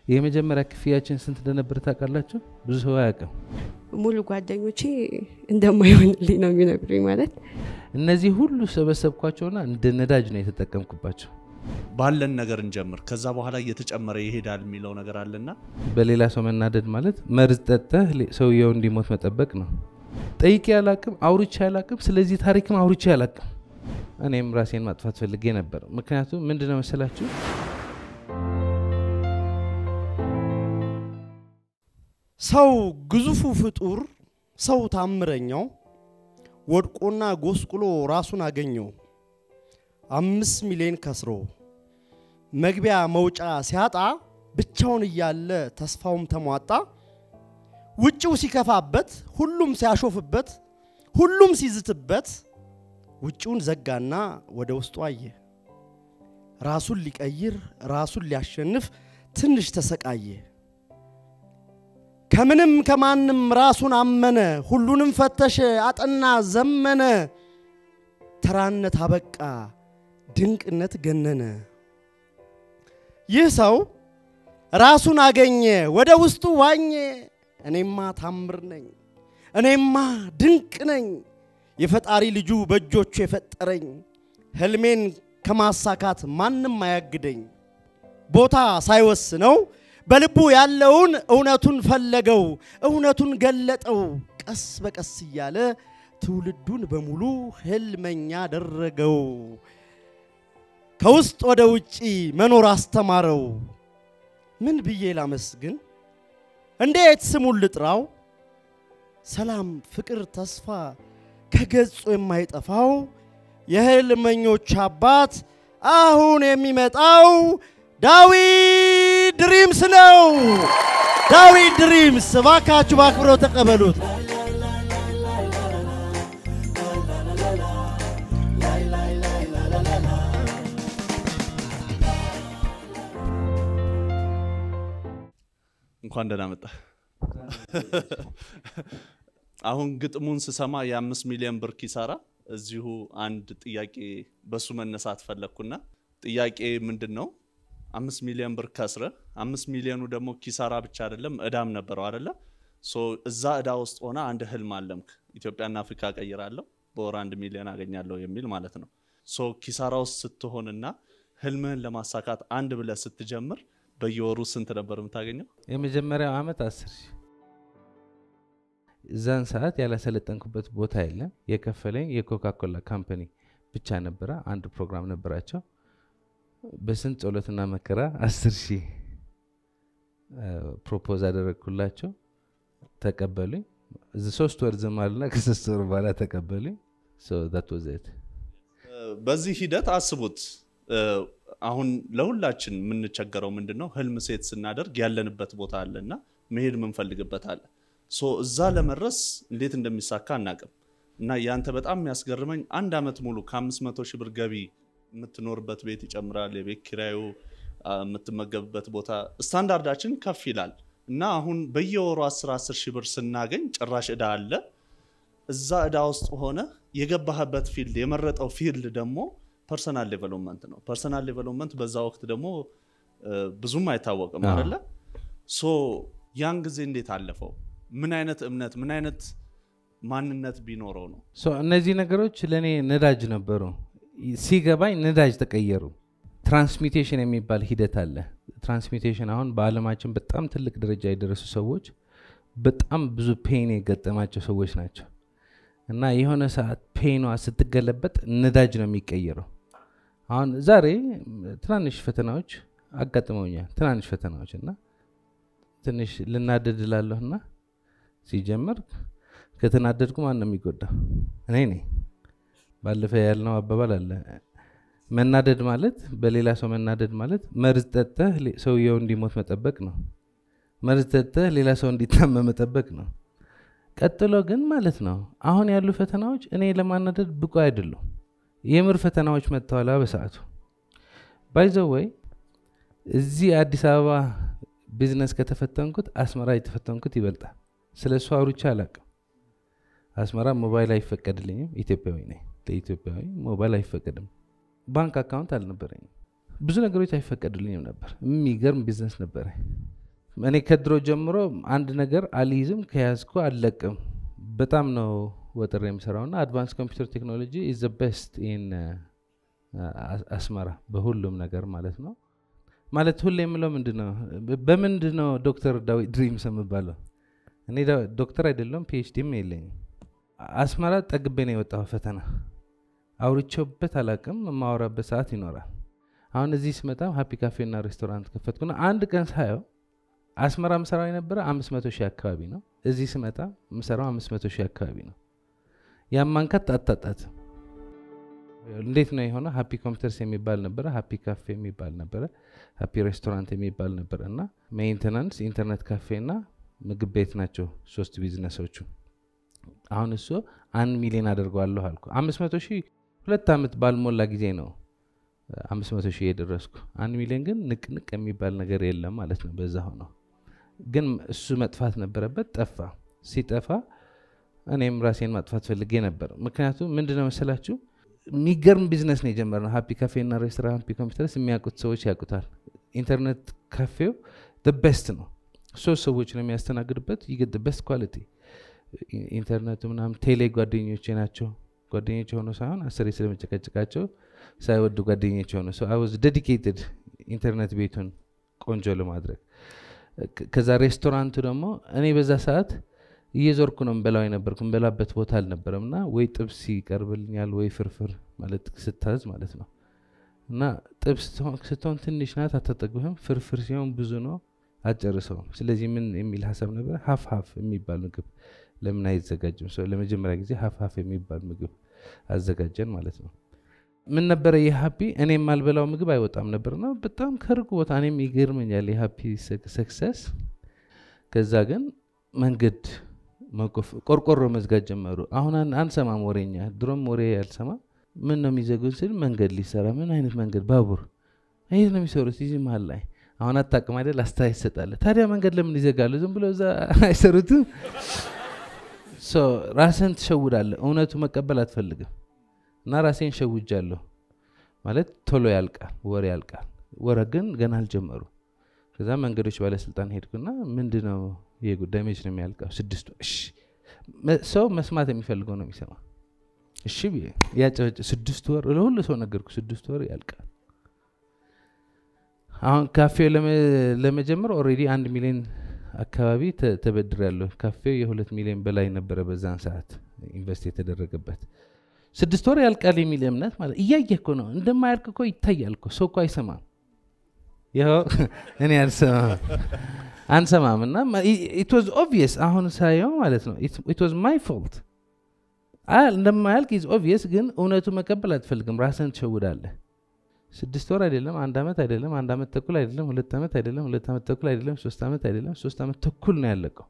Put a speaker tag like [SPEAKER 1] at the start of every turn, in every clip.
[SPEAKER 1] የመጀመሪያ ክፍያችን ስንት እንደነበር ታውቃላችሁ? ብዙ ሰው አያውቅም።
[SPEAKER 2] ሙሉ ጓደኞቼ እንደማይሆንልኝ ነው የሚነግሩኝ። ማለት
[SPEAKER 1] እነዚህ ሁሉ ሰበሰብኳቸውና እንደ ነዳጅ ነው የተጠቀምኩባቸው።
[SPEAKER 3] ባለን ነገር እንጀምር፣ ከዛ በኋላ እየተጨመረ ይሄዳል የሚለው ነገር አለና
[SPEAKER 1] በሌላ ሰው መናደድ ማለት መርዝ ጠጥተህ ሌ- ሰውየው እንዲሞት መጠበቅ ነው። ጠይቄ አላቅም፣ አውርቼ አላቅም፣ ስለዚህ ታሪክም አውርቼ አላቅም። እኔም ራሴን ማጥፋት ፈልጌ ነበር። ምክንያቱም ምንድነው መሰላችሁ
[SPEAKER 4] ሰው ግዙፉ ፍጡር ሰው ታምረኛው ወድቆና ጎስቁሎ ራሱን አገኘው። አምስት ሚሊዮን ከስሮ መግቢያ መውጫ ሲያጣ ብቻውን እያለ ተስፋውም ተሟጣ። ውጭው ሲከፋበት፣ ሁሉም ሲያሾፍበት፣ ሁሉም ሲዝትበት ውጭውን ዘጋና ወደ ውስጡ አየ። ራሱን ሊቀይር ራሱን ሊያሸንፍ ትንሽ ተሰቃየ። ከምንም ከማንም ራሱን አመነ፣ ሁሉንም ፈተሸ፣ አጠና፣ ዘመነ። ተራነት አበቃ፣ ድንቅነት ገነነ። ይህ ሰው ራሱን አገኘ፣ ወደ ውስጡ ዋኘ። እኔማ ታምር ነኝ፣ እኔማ ድንቅ ነኝ፣ የፈጣሪ ልጁ በእጆቹ የፈጠረኝ፣ ህልሜን ከማሳካት ማንም አያግደኝ። ቦታ ሳይወስነው በልቡ ያለውን እውነቱን ፈለገው፣ እውነቱን ገለጠው። ቀስ በቀስ እያለ ትውልዱን በሙሉ ህልመኛ አደረገው። ከውስጥ ወደ ውጪ መኖር አስተማረው። ምን ብዬ ላመስግን? እንዴት ስሙን ልጥራው? ሰላም፣ ፍቅር፣ ተስፋ ከገጹ የማይጠፋው የህልመኞች አባት አሁን የሚመጣው ዳዊት ድሪምስ ነው። ዳዊት ድሪምስ እባካችሁ በአክብረው ተቀበሉት።
[SPEAKER 3] እንኳን ደህና መጣ። አሁን ግጥሙን ስሰማ የአምስት ሚሊዮን ብር ኪሳራ እዚሁ አንድ ጥያቄ በሱ መነሳት ፈለግኩና ጥያቄ ምንድን ነው? አምስት ሚሊዮን ብር ከስረ አምስት ሚሊዮኑ ደግሞ ኪሳራ ብቻ አይደለም እዳም ነበረው አይደለ? ሶ እዛ እዳ ውስጥ ሆነ አንድ ህልም አለምክ፣ ኢትዮጵያና አፍሪካ ቀይራለሁ፣ በወር አንድ ሚሊዮን አገኛለሁ የሚል ማለት ነው። ሶ ኪሳራ ውስጥ ስትሆንና ህልምህን ለማሳካት አንድ ብለህ ስትጀምር በየወሩ ስንት ነበር የምታገኘው?
[SPEAKER 1] የመጀመሪያው አመት አስር ሺህ እዛን ሰዓት ያላሰለጠንኩበት ቦታ የለም። የከፈለኝ የኮካኮላ ካምፓኒ ብቻ ነበረ። አንድ ፕሮግራም ነበራቸው። በስንት ጸሎትና መከራ አስር ሺህ ፕሮፖዝ አደረግኩላቸው። ተቀበሉኝ። እዚህ ሶስት ወር ዝም አሉና ከሶስት ወር በኋላ ተቀበሉኝ። ዛት ወዘት
[SPEAKER 3] በዚህ ሂደት አስቡት እ፣ አሁን ለሁላችን የምንቸገረው ምንድን ነው? ህልም ሴት ስናደርግ ያለንበት ቦታ አለ እና መሄድ የምንፈልግበት አለ። ሶ እዛ ለመድረስ እንዴት እንደሚሳካ አናቅም። እና ያንተ በጣም የሚያስገርመኝ አንድ ዓመት ሙሉ ከ500 ሺህ ብር ገቢ የምትኖርበት ቤት ይጨምራል፣ የቤት ኪራዩ፣ አ፣ የምትመገብበት ቦታ ስታንዳርዳችን ከፍ ይላል እና አሁን በየወሩ 10 10 ሺህ ብር ስናገኝ ጭራሽ እዳ አለ። እዛ እዳ ውስጥ ሆነ የገባህበት ፊልድ የመረጠው ፊልድ ደግሞ ፐርሰናል ዴቨሎፕመንት ነው። ፐርሰናል ዴቨሎፕመንት በዛ ወቅት ደግሞ እ፣ ብዙም አይታወቅም
[SPEAKER 1] አዎ።
[SPEAKER 3] አይደለ? ሶ ያን ጊዜ እንዴት አለፈው? ምን አይነት እምነት ምን አይነት ማንነት ቢኖረው ነው?
[SPEAKER 1] ሶ እነዚህ ነገሮች ለእኔ ነዳጅ ነበሩ። ሲገባኝ ነዳጅ ተቀየሩ። ትራንስሚቴሽን የሚባል ሂደት አለ። ትራንስሚቴሽን አሁን በዓለማችን በጣም ትልቅ ደረጃ የደረሱ ሰዎች በጣም ብዙ ፔን የገጠማቸው ሰዎች ናቸው እና የሆነ ሰዓት ፔኗ ስትገለበጥ ነዳጅ ነው የሚቀየረው። አሁን ዛሬ ትናንሽ ፈተናዎች አጋጥመውኛል። ትናንሽ ፈተናዎች እና ትንሽ ልናደድ እላለሁ እና ሲጀምር ከተናደድኩ ማን ነው የሚጎዳው? እኔ ነኝ። ባለፈ ያልነው አባባል አለ። መናደድ ማለት በሌላ ሰው መናደድ ማለት መርዝ ጠጥተህ ሌ- ሰውየው እንዲሞት መጠበቅ ነው። መርዝ ጠጥተህ ሌላ ሰው እንዲታመም መጠበቅ ነው። ቀጥሎ ግን ማለት ነው አሁን ያሉ ፈተናዎች እኔ ለማናደድ ብቁ አይደሉም። የምር ፈተናዎች መጥተዋላ በሰዓቱ ባይዘው ወይ እዚህ አዲስ አበባ ቢዝነስ ከተፈተንኩት አስመራ የተፈተንኩት ይበልጣል። ስለ እሱ አውርቼ አላቅም። አስመራ ሞባይል አይፈቀድልኝም። ኢትዮጵያዊ ነኝ። ለኢትዮጵያዊ ሞባይል አይፈቀድም። ባንክ አካውንት አልነበረኝም። ብዙ ነገሮች አይፈቀዱልኝም ነበር። የሚገርም ቢዝነስ ነበረ። እኔ ከድሮ ጀምሮ አንድ ነገር አልይዝም ከያዝኩ አልለቅም በጣም ነው ወጥሬ የምሰራው እና አድቫንስ ኮምፒውተር ቴክኖሎጂ ኢዝ ቤስት ኢን አስመራ በሁሉም ነገር ማለት ነው ማለት ሁሌ የምለው ምንድን ነው በምንድን ነው ዶክተር ዳዊት ድሪምስ የምባለው እኔ ዳ- ዶክተር አይደለም ፒኤችዲም የለኝም አስመራ ጠግቤ ነው የወጣው ፈተና አውርቼበት አላቅም የማወራበት ሰዓት ይኖራል አሁን እዚህ ስመጣም ሀፒ ካፌና ሬስቶራንት ከፈትኩና አንድ ቀን ሳየው አስመራ ምሰራው የነበረ አምስት መቶ ሺህ አካባቢ ነው እዚህ ስመጣ ምሰራው አምስት መቶ ሺህ አካባቢ ነው ያማንከት አታጣት እንዴት ነው የሆነ ሀፒ ኮምፒውተርስ የሚባል ነበረ ሀፒ ካፌ የሚባል ነበረ ሀፒ ሬስቶራንት የሚባል ነበረ እና ሜንቴናንስ ኢንተርኔት ካፌ እና ምግብ ቤት ናቸው ሶስት ቢዝነሶቹ አሁን እሱ አንድ ሚሊዮን አደርገዋለሁ አልኩ አምስት መቶ ሺህ ሁለት ዓመት ባልሞላ ጊዜ ነው አምስት መቶ ሺህ የደረስኩ አንድ ሚሊዮን ግን ንቅንቅ የሚባል ነገር የለም ማለት ነው በዛ ሆነው ግን እሱ መጥፋት ነበረበት ጠፋ ሲጠፋ እኔም ራሴን ማጥፋት ፈልጌ ነበር ምክንያቱም ምንድነው መሰላችሁ የሚገርም ቢዝነስ ነው የጀመርነው ሀፒ ካፌና ሬስቶራንት ሀፒ ኮምፒውተርስ የሚያውቁት ሰዎች ያውቁታል ኢንተርኔት ካፌው ቤስት ነው ሶስት ሰዎች ነው የሚያስተናግድበት ይገድ ቤስት ኳሊቲ ኢንተርኔቱ ምናምን ቴሌ ጓደኞቼ ናቸው ጓደኞች የሆኑ ሳይሆን አስሬ ስለመጨቀጭቃቸው ሳይወዱ ጓደኞች የሆኑ ሰው አይ ዴዲኬትድ ኢንተርኔት ቤቱን ቆንጆ ለማድረግ ከ- ከዛ ሬስቶራንቱ ደግሞ እኔ በዛ ሰዓት እየዞርኩ ነው ምበላው የነበርኩ ምበላበት ቦታ አልነበረም እና ወይ ጥብስ ይቀርብልኛል ወይ ፍርፍር ማለት ስታዝ ማለት ነው እና ጥብስ ስትሆን- ስትሆን ትንሽ ናት አታጠግብህም ፍርፍር ሲሆን ብዙ ነው አጨርሰውም ስለዚህ ምን የሚል ሀሳብ ነበር ሀፍ ሀፍ የሚባል ምግብ ለምን አይዘጋጅም ሰው ለመጀመሪያ ጊዜ ሀፍ ሀፍ የሚባል ምግብ አዘጋጀን ማለት ነው ምን ነበረ የሀፒ እኔ የማልበላው ምግብ አይወጣም ነበርና በጣም ከርቁ ቦታ እኔም ይገርመኛል የሀፒ ሰክሰስ ከዛ ግን መንገድ መቆፍ- ቆርቆሮ መዝጋት ጀመሩ አሁን አን- አንሰማም ወሬኛ ድሮም ወሬ ያልሰማ ምን ነው የሚዘጉን ስል መንገድ ሊሰራ ምን አይነት መንገድ ባቡር ይህ ነው የሚሰሩት እዚህ መሀል ላይ አሁን አታውቅም አይደል አስተያየት ይሰጣለ ታዲያ መንገድ ለምን ይዘጋሉ ዝም ብለው እዛ አይሰሩትም ሶ ራስህን ትሸውዳለህ እውነቱ መቀበል አትፈልግም እና ራሴን ሸውጃለሁ ማለት ቶሎ ያልቃል ወሬ ያልቃል ወረ ግን ገና አልጀመሩ ከዛ መንገዶች ባለስልጣን ሄድኩና ምንድን ነው ይህ ጉዳይ መች ነው የሚያልቀው ስድስት ወር እሺ መ- ሰው መስማት የሚፈልገው ነው የሚሰማ እሺ ብዬ ያጨበጭ ስድስት ወር ለሁሉ ሰው ነገርኩ ስድስት ወር ያልቃል አሁን ካፌው ለመ- ለመጀመር ኦልሬዲ አንድ ሚሊዮን አካባቢ ተ- ተበድሬያለሁ ካፌው የሁለት ሚሊዮን በላይ ነበረ በዛን ሰዓት ኢንቨስት የተደረገበት ስድስት ወር ያልቃል የሚል እምነት ማለት እያየ እኮ ነው እንደማያልቅ እኮ ይታያል እኮ ሰው እኮ አይሰማም ይኸው እኔ አልሰማም አንሰማም እና ኢት ዋዝ ኦብቪየስ አሁን ሳየው ማለት ነው ኢት ዋዝ ማይ ፎልት እንደማያልቅ ኢዝ ኦብቪየስ ግን እውነቱ መቀበል አትፈልግም ራስን ትሸውዳለህ ስድስት ወር አይደለም አንድ ዓመት አይደለም አንድ ዓመት ተኩል አይደለም ሁለት ዓመት አይደለም ሁለት ዓመት ተኩል አይደለም ሶስት ዓመት አይደለም ሶስት ዓመት ተኩል ነው ያለቀው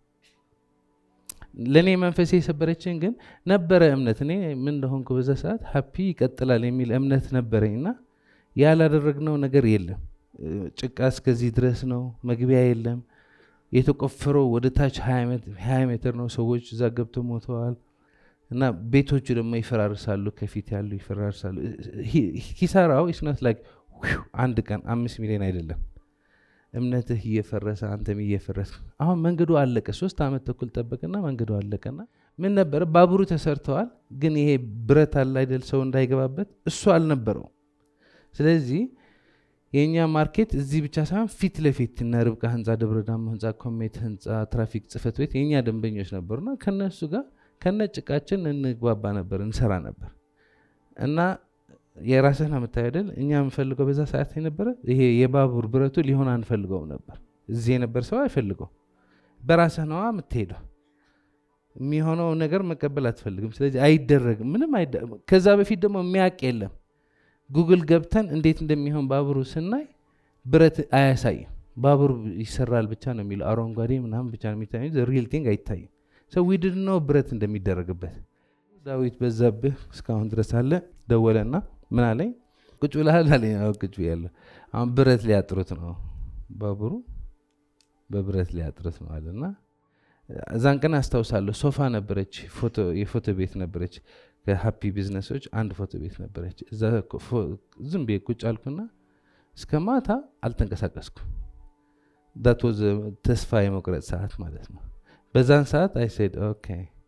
[SPEAKER 1] ለእኔ መንፈሴ የሰበረችን ግን ነበረ እምነት እኔ ምን እንደሆንኩ በዛ ሰዓት ሀፒ ይቀጥላል የሚል እምነት ነበረኝ እና ያላደረግነው ነገር የለም እ፣ ጭቃ እስከዚህ ድረስ ነው መግቢያ የለም የተቆፈረው ወደ ታች ሀያ ሜትር ነው ሰዎች እዛ ገብተው ሞተዋል እና ቤቶቹ ደግሞ ይፈራርሳሉ ከፊት ያሉ ይፈራርሳሉ ሂ- ኪሳራው ኢስኖት ላይክ አንድ ቀን አምስት ሚሊዮን አይደለም እምነትህ እየፈረሰ አንተም እየፈረስ አሁን መንገዱ አለቀ ሶስት ዓመት ተኩል ጠበቅና መንገዱ አለቀና ምን ነበረ ባቡሩ ተሰርተዋል ግን ይሄ ብረት አለ አይደል ሰው እንዳይገባበት እሱ አልነበረው ስለዚህ የእኛ ማርኬት እዚህ ብቻ ሳይሆን ፊት ለፊት እነ ርብቃ ህንፃ ደብረ ዳሞ ህንፃ ኮሜት ህንፃ ትራፊክ ጽህፈት ቤት የእኛ ደንበኞች ነበሩና ከነሱ ጋር ከነ ጭቃችን እንግባባ ነበር እንሰራ ነበር እና የራስህን የምታየው አይደል እኛ የምንፈልገው በዛ ሰዓት የነበረ ይሄ የባቡር ብረቱ ሊሆን አንፈልገውም ነበር እዚህ የነበር ሰው አይፈልገው በራስህ ነዋ የምትሄደው የሚሆነው ነገር መቀበል አትፈልግም ስለዚህ አይደረግም ምንም አይደ- ከዛ በፊት ደግሞ የሚያውቅ የለም ጉግል ገብተን እንዴት እንደሚሆን ባቡሩ ስናይ ብረት አያሳይም ባቡር ይሰራል ብቻ ነው የሚለው አረንጓዴ ምናምን ብቻ ነው የሚታየው ሪል ቲንግ አይታይም ሰው ዊድድ ነው ብረት እንደሚደረግበት ዳዊት በዛብህ እስካሁን ድረስ አለ ደወለና ምን አለኝ ቁጭ ብለሃል አለኝ አዎ ቁጭ ብያለሁ አሁን ብረት ሊያጥሩት ነው ባቡሩ በብረት ሊያጥሩት ነው አለና እዛን ቀን አስታውሳለሁ ሶፋ ነበረች ፎቶ የፎቶ ቤት ነበረች ከሀፒ ቢዝነሶች አንድ ፎቶ ቤት ነበረች እዛ ፎ- ዝም ብዬ ቁጭ አልኩና እስከ ማታ አልተንቀሳቀስኩም ዳት ወዝ ተስፋ የመቁረጥ ሰዓት ማለት ነው በዛን ሰዓት አይ ሴድ ኦኬ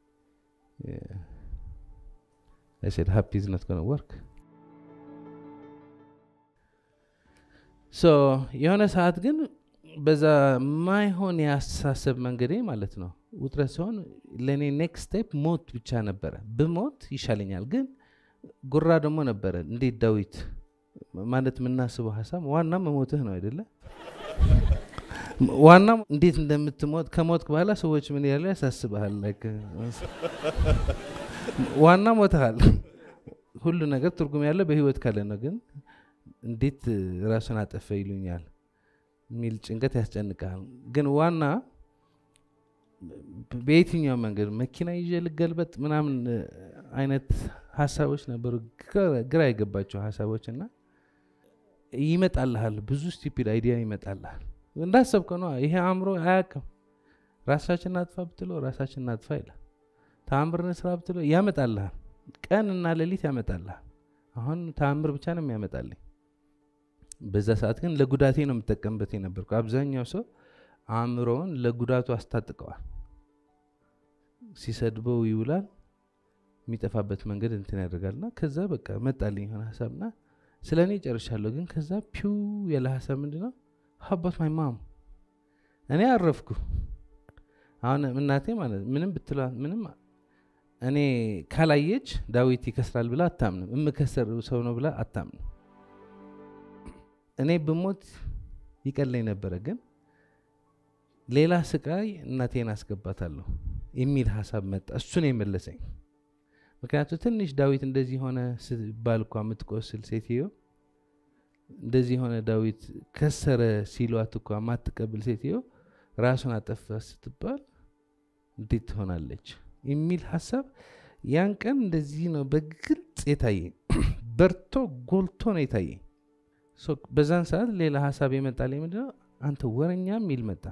[SPEAKER 1] አይ ሴድ ሃፒ ኢዝ ኖት ጎና ወርክ ሶ የሆነ ሰዓት ግን በዛ ማይሆን የአስተሳሰብ መንገዴ ማለት ነው ውጥረት ሲሆን ለእኔ ኔክስት ስቴፕ ሞት ብቻ ነበረ ብሞት ይሻለኛል ግን ጉራ ደግሞ ነበረ እንዴት ዳዊት ማለት የምናስበው ሀሳብ ዋና መሞትህ ነው አይደለ ዋና እንዴት እንደምትሞት ከሞት በኋላ ሰዎች ምን ያሉ ያሳስበሃል like፣ ዋና ሞትሃል ሁሉ ነገር ትርጉም ያለው በህይወት ካለ ነው ግን እንዴት ራሱን አጠፈ ይሉኛል የሚል ጭንቀት ያስጨንቃል ግን ዋና በየትኛው መንገድ መኪና ይዤ ልገልበጥ ምናምን እ፣ አይነት ሀሳቦች ነበሩ ግራ- ግራ የገባቸው ሀሳቦች እና ይመጣልሃል ብዙ ስቲፒድ አይዲያ ይመጣልሃል እንዳሰብከው ነው ይሄ አእምሮ አያውቅም ራሳችን እናጥፋ ብትለው ራሳችን እናጥፋ ይላል ተአምር እንስራ ብትለው ያመጣልሃል ቀን እና ሌሊት ያመጣልሃል አሁን ተአምር ብቻ ነው የሚያመጣልኝ በዛ ሰዓት ግን ለጉዳቴ ነው የምጠቀምበት የነበርኩ አብዛኛው ሰው አእምሮውን ለጉዳቱ አስታጥቀዋል ሲሰድበው ይውላል የሚጠፋበት መንገድ እንትን ያደርጋልና ከዛ በቃ መጣልኝ የሆነ ሀሳብና ስለ እኔ ጨርሻለሁ ግን ከዛ ፒው ያለ ሀሳብ ምንድነው ሀባት ማይ ማም እኔ አረፍኩ አሁን እናቴ ማለት ምንም ብትሏት ምንም እኔ ካላየች ዳዊት ይከስራል ብላ አታምንም የምከሰር ሰው ነው ብላ አታምንም እኔ ብሞት ይቀለኝ ነበረ ግን ሌላ ስቃይ እናቴን አስገባታለሁ የሚል ሀሳብ መጣ እሱን የመለሰኝ ምክንያቱ ትንሽ ዳዊት እንደዚህ ሆነ ሲባል እኳ የምትቆስል ሴትዮ እንደዚህ ሆነ ዳዊት ከሰረ ሲሏት እኳ ማትቀብል ሴትዮ ራሱን አጠፋ ስትባል እንዴት ትሆናለች የሚል ሀሳብ ያን ቀን እንደዚህ ነው በግልጽ የታየኝ በርቶ ጎልቶ ነው የታየኝ ሶ በዛን ሰዓት ሌላ ሀሳብ የመጣልኝ ምንድነው አንተ ወረኛ የሚል መጣ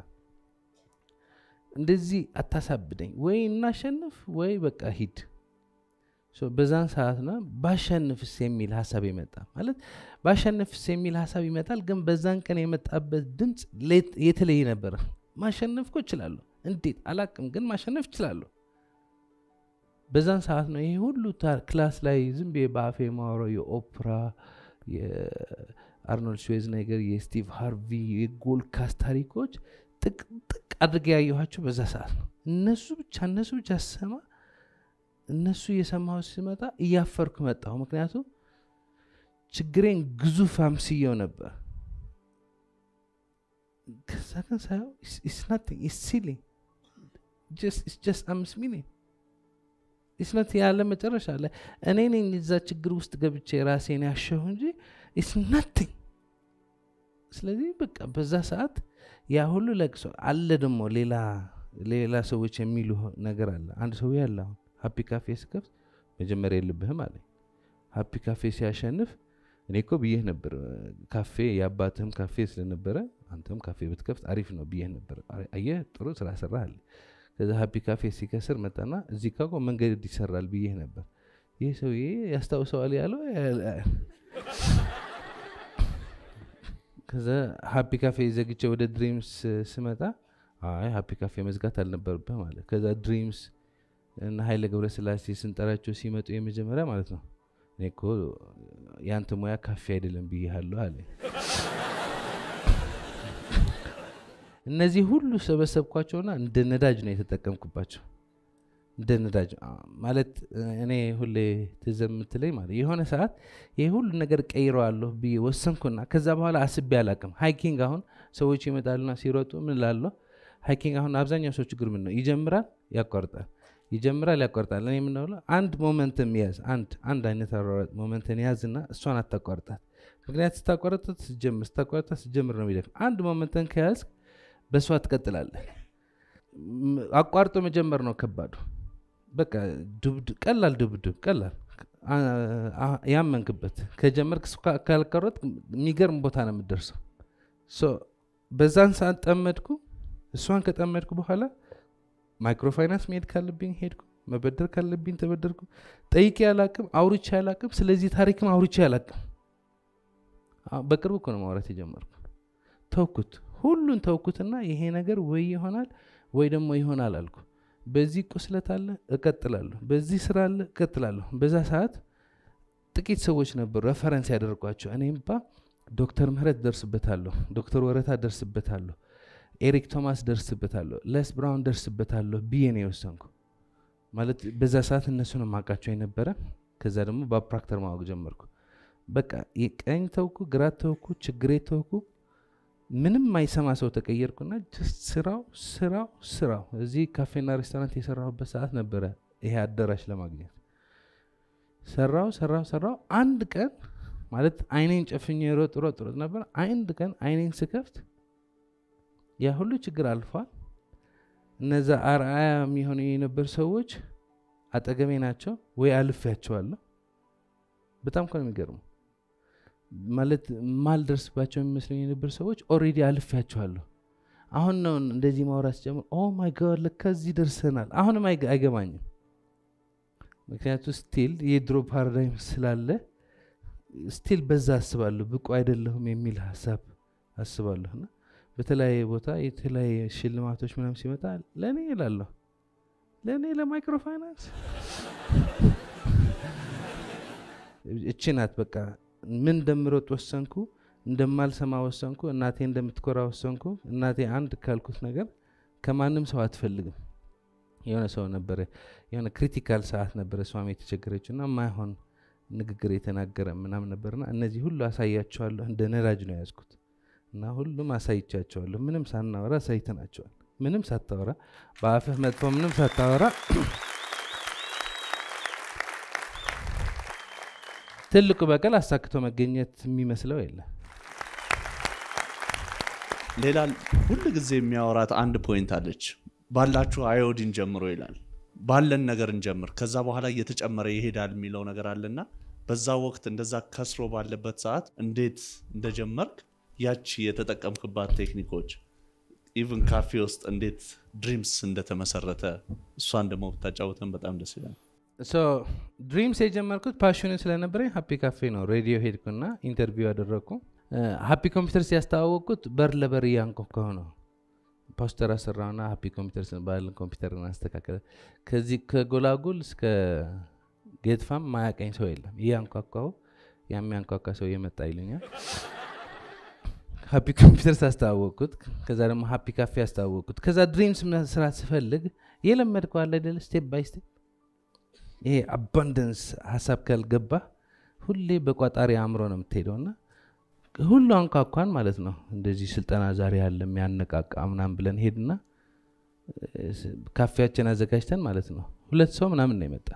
[SPEAKER 1] እንደዚህ አታሳብደኝ ወይ እናሸንፍ ወይ በቃ ሂድ ሶ በዛን ሰዓት ነው ባሸንፍስ የሚል ሀሳብ ይመጣ ማለት ባሸንፍስ የሚል ሀሳብ ይመጣል ግን በዛን ቀን የመጣበት ድምፅ ሌት- የተለየ ነበረ ማሸነፍ እኮ እችላለሁ እንዴት አላቅም ግን ማሸነፍ እችላለሁ በዛን ሰዓት ነው ይሄ ሁሉ ታ- ክላስ ላይ ዝም ብዬ በአፌ የማወራው የኦፕራ የአርኖልድ ሽዌዝነገር የስቲቭ ሃርቪ የጎልካስ ታሪኮች ጥቅጥቅ አድርጌ ያየኋቸው በዛ ሰዓት ነው እነሱ ብቻ እነሱ ብቻ ስሰማ እነሱ እየሰማሁ ሲመጣ እያፈርኩ መጣሁ ምክንያቱም ችግሬን ግዙፍ አምስየው ነበር ከዛ ግን ሳየው ሲሊ ጀስት አምስት ሚሊዮን ኢስነት ያለ መጨረሻ ላይ እኔ ነኝ እዛ ችግር ውስጥ ገብቼ ራሴን ያሸሁ እንጂ ኢስ ናቲንግ ስለዚህ በቃ በዛ ሰዓት ያ ሁሉ ለቅሶ አለ ደግሞ ሌላ ሌላ ሰዎች የሚሉ ነገር አለ አንድ ሰው ያለ አሁን ሀፒ ካፌ ስከፍት መጀመሪያ የልብህም አለ ሀፒ ካፌ ሲያሸንፍ እኔ እኮ ብዬህ ነበር ካፌ የአባትህም ካፌ ስለነበረ አንተም ካፌ ብትከፍት አሪፍ ነው ብዬህ ነበር አየህ ጥሩ ስራ ሰራህ አለ ከዛ ሀፒ ካፌ ሲከስር መጣና እዚህ ካ መንገድ ይሰራል ብዬህ ነበር ይህ ሰውዬ ያስታውሰዋል ያለው ከዛ ሀፒ ካፌ ዘግቼ ወደ ድሪምስ ስመጣ አይ ሀፒ ካፌ መዝጋት አልነበርብህ ማለት ከዛ ድሪምስ እና ሀይለ ገብረስላሴ ስንጠራቸው ሲመጡ የመጀመሪያ ማለት ነው እኔ እኮ የአንተ ሙያ ካፌ አይደለም ብያለሁ አለ እነዚህ ሁሉ ሰበሰብኳቸውና እንደ ነዳጅ ነው የተጠቀምኩባቸው እንደ ነዳጅ ማለት እኔ ሁሌ ትዝ የምትለኝ ማለት የሆነ ሰዓት ይህ ሁሉ ነገር ቀይረዋለሁ ብዬ ወሰንኩና ከዛ በኋላ አስቤ አላቅም ሃይኪንግ አሁን ሰዎች ይመጣሉና ሲሮጡ ምን ላለሁ ሃይኪንግ አሁን አብዛኛው ሰው ችግር ምን ነው ይጀምራል ያቋርጣል ይጀምራል ያቋርጣል እኔ የምናውለ አንድ ሞመንትን ያዝ አንድ አንድ አይነት አሯሯጥ ሞመንትን ያዝና እሷን አታቋርጣት ምክንያት ስታቋርጣት ስጀምር ስታቋርጣት ስጀምር ነው የሚደፍ አንድ ሞመንትን ከያዝ በእሷ ትቀጥላለህ አቋርጦ መጀመር ነው ከባዱ በቃ ቀላል ድብድብ ቀላል ያመንክበት ከጀመርክ ካልቀረጥ የሚገርም ቦታ ነው የምደርሰው በዛን ሰዓት ጠመድኩ እሷን ከጠመድኩ በኋላ ማይክሮፋይናንስ መሄድ ካለብኝ ሄድኩ መበደር ካለብኝ ተበደርኩ ጠይቄ ያላቅም አውርቼ ያላቅም ስለዚህ ታሪክም አውርቼ ያላቅም በቅርቡ እኮ ነው ማውራት የጀመርኩ ተውኩት ሁሉን ተውኩትና ይሄ ነገር ወይ ይሆናል ወይ ደግሞ ይሆናል አልኩ በዚህ ቁስለት አለ እቀጥላለሁ በዚህ ስራ አለ እቀጥላለሁ በዛ ሰዓት ጥቂት ሰዎች ነበሩ ረፈረንስ ያደርጓቸው እኔም ባ ዶክተር ምህረት ደርስበታለሁ ዶክተር ወረታ ደርስበታለሁ ኤሪክ ቶማስ ደርስበታለሁ ለስ ብራውን ደርስበታለሁ ብዬ ነው የወሰንኩ ማለት በዛ ሰዓት እነሱን ማቃቸው የነበረ ከዛ ደግሞ በፕራክተር ማወቅ ጀመርኩ በቃ የቀኝ ተውኩ ግራ ተውኩ ችግሬ ተውኩ ምንም ማይሰማ ሰው ተቀየርኩና ጀስት ስራው ስራው ስራው እዚህ ካፌና ሬስቶራንት የሰራሁበት ሰዓት ነበረ ይሄ አዳራሽ ለማግኘት ሰራው ሰራው ሰራው አንድ ቀን ማለት አይኔን ጨፍኜ ሮጥ ሮጥ ሮጥ ነበር አንድ ቀን አይኔን ስከፍት ያ ሁሉ ችግር አልፏል እነዛ አርአያ የሚሆኑ የነበር ሰዎች አጠገቤ ናቸው ወይ አልፌያቸዋለሁ በጣም እኮ ነው የሚገርሙ ማለት ማልደርስባቸው የሚመስለኝ የነበር ሰዎች ኦሬዲ አልፌያቸዋለሁ አሁን ነው እንደዚህ ማውራት ጀምር ኦ ማይ ጋድ ለካ እዚህ ደርሰናል አሁንም አይገ- አይገባኝም ምክንያቱ ስቲል የድሮ ፓራዳይም ስላለ ስቲል በዛ አስባለሁ ብቁ አይደለሁም የሚል ሀሳብ አስባለሁ እና በተለያየ ቦታ የተለያየ ሽልማቶች ምናም ሲመጣ ለእኔ ይላለሁ ለእኔ ለማይክሮ ፋይናንስ እቺ ናት በቃ ምን እንደምሮጥ ወሰንኩ እንደማልሰማ ወሰንኩ እናቴ እንደምትኮራ ወሰንኩ እናቴ አንድ ካልኩት ነገር ከማንም ሰው አትፈልግም የሆነ ሰው ነበረ የሆነ ክሪቲካል ሰዓት ነበረ እሷም የተቸገረችው እና ማይሆን ንግግር የተናገረ ምናም ነበርና እነዚህ ሁሉ አሳያቸዋለሁ እንደ ነዳጅ ነው የያዝኩት እና ሁሉም አሳይቻቸዋለሁ ምንም ሳናወራ አሳይተናቸዋል ምንም ሳታወራ በአፍህ መጥፎ ምንም ሳታወራ ትልቁ በቀል አሳክቶ መገኘት የሚመስለው የለም
[SPEAKER 3] ሌላ ሁል ጊዜ የሚያወራት አንድ ፖይንት አለች ባላችሁ አዮዲን ጀምሮ ይላል ባለን ነገር እንጀምር ከዛ በኋላ እየተጨመረ ይሄዳል የሚለው ነገር አለና በዛ ወቅት እንደዛ ከስሮ ባለበት ሰዓት እንዴት እንደጀመርክ ያቺ የተጠቀምክባት ቴክኒኮች ኢቭን ካፌ ውስጥ እንዴት ድሪምስ እንደተመሰረተ እሷን ደግሞ ብታጫውተን በጣም ደስ ይላል
[SPEAKER 1] ሶ ድሪምስ የጀመርኩት ፓሽኑ ስለነበረኝ ሀፒ ካፌ ነው ሬዲዮ ሄድኩና ኢንተርቪው ያደረግኩ ሀፒ ኮምፒውተር ሲያስተዋወቅኩት በር ለበር እያንኳኳሁ ነው ፖስተር አሰራውና ሀፒ ኮምፒውተር ባለን ኮምፒውተር አስተካከለ ከዚህ ከጎላጉል እስከ ጌትፋም ማያቀኝ ሰው የለም እያንኳኳሁ የሚያንኳኳ ሰው እየመጣ ይሉኛል ሀፒ ኮምፒውተር ሳስተዋወቅኩት ከዛ ደግሞ ሀፒ ካፌ አስተዋወቅኩት ከዛ ድሪምስ መስራት ስፈልግ የለመድከው አለ አይደለ ስቴፕ ባይ ስቴፕ ይሄ አባንደንስ ሀሳብ ካልገባ ሁሌ በቋጣሪ አእምሮ ነው የምትሄደው እና ሁሉ አንኳኳን ማለት ነው እንደዚህ ስልጠና ዛሬ ያለ የሚያነቃቃ ምናምን ብለን ሄድና እ፣ ስ- ካፌያችን አዘጋጅተን ማለት ነው ሁለት ሰው ምናምን ነው የመጣ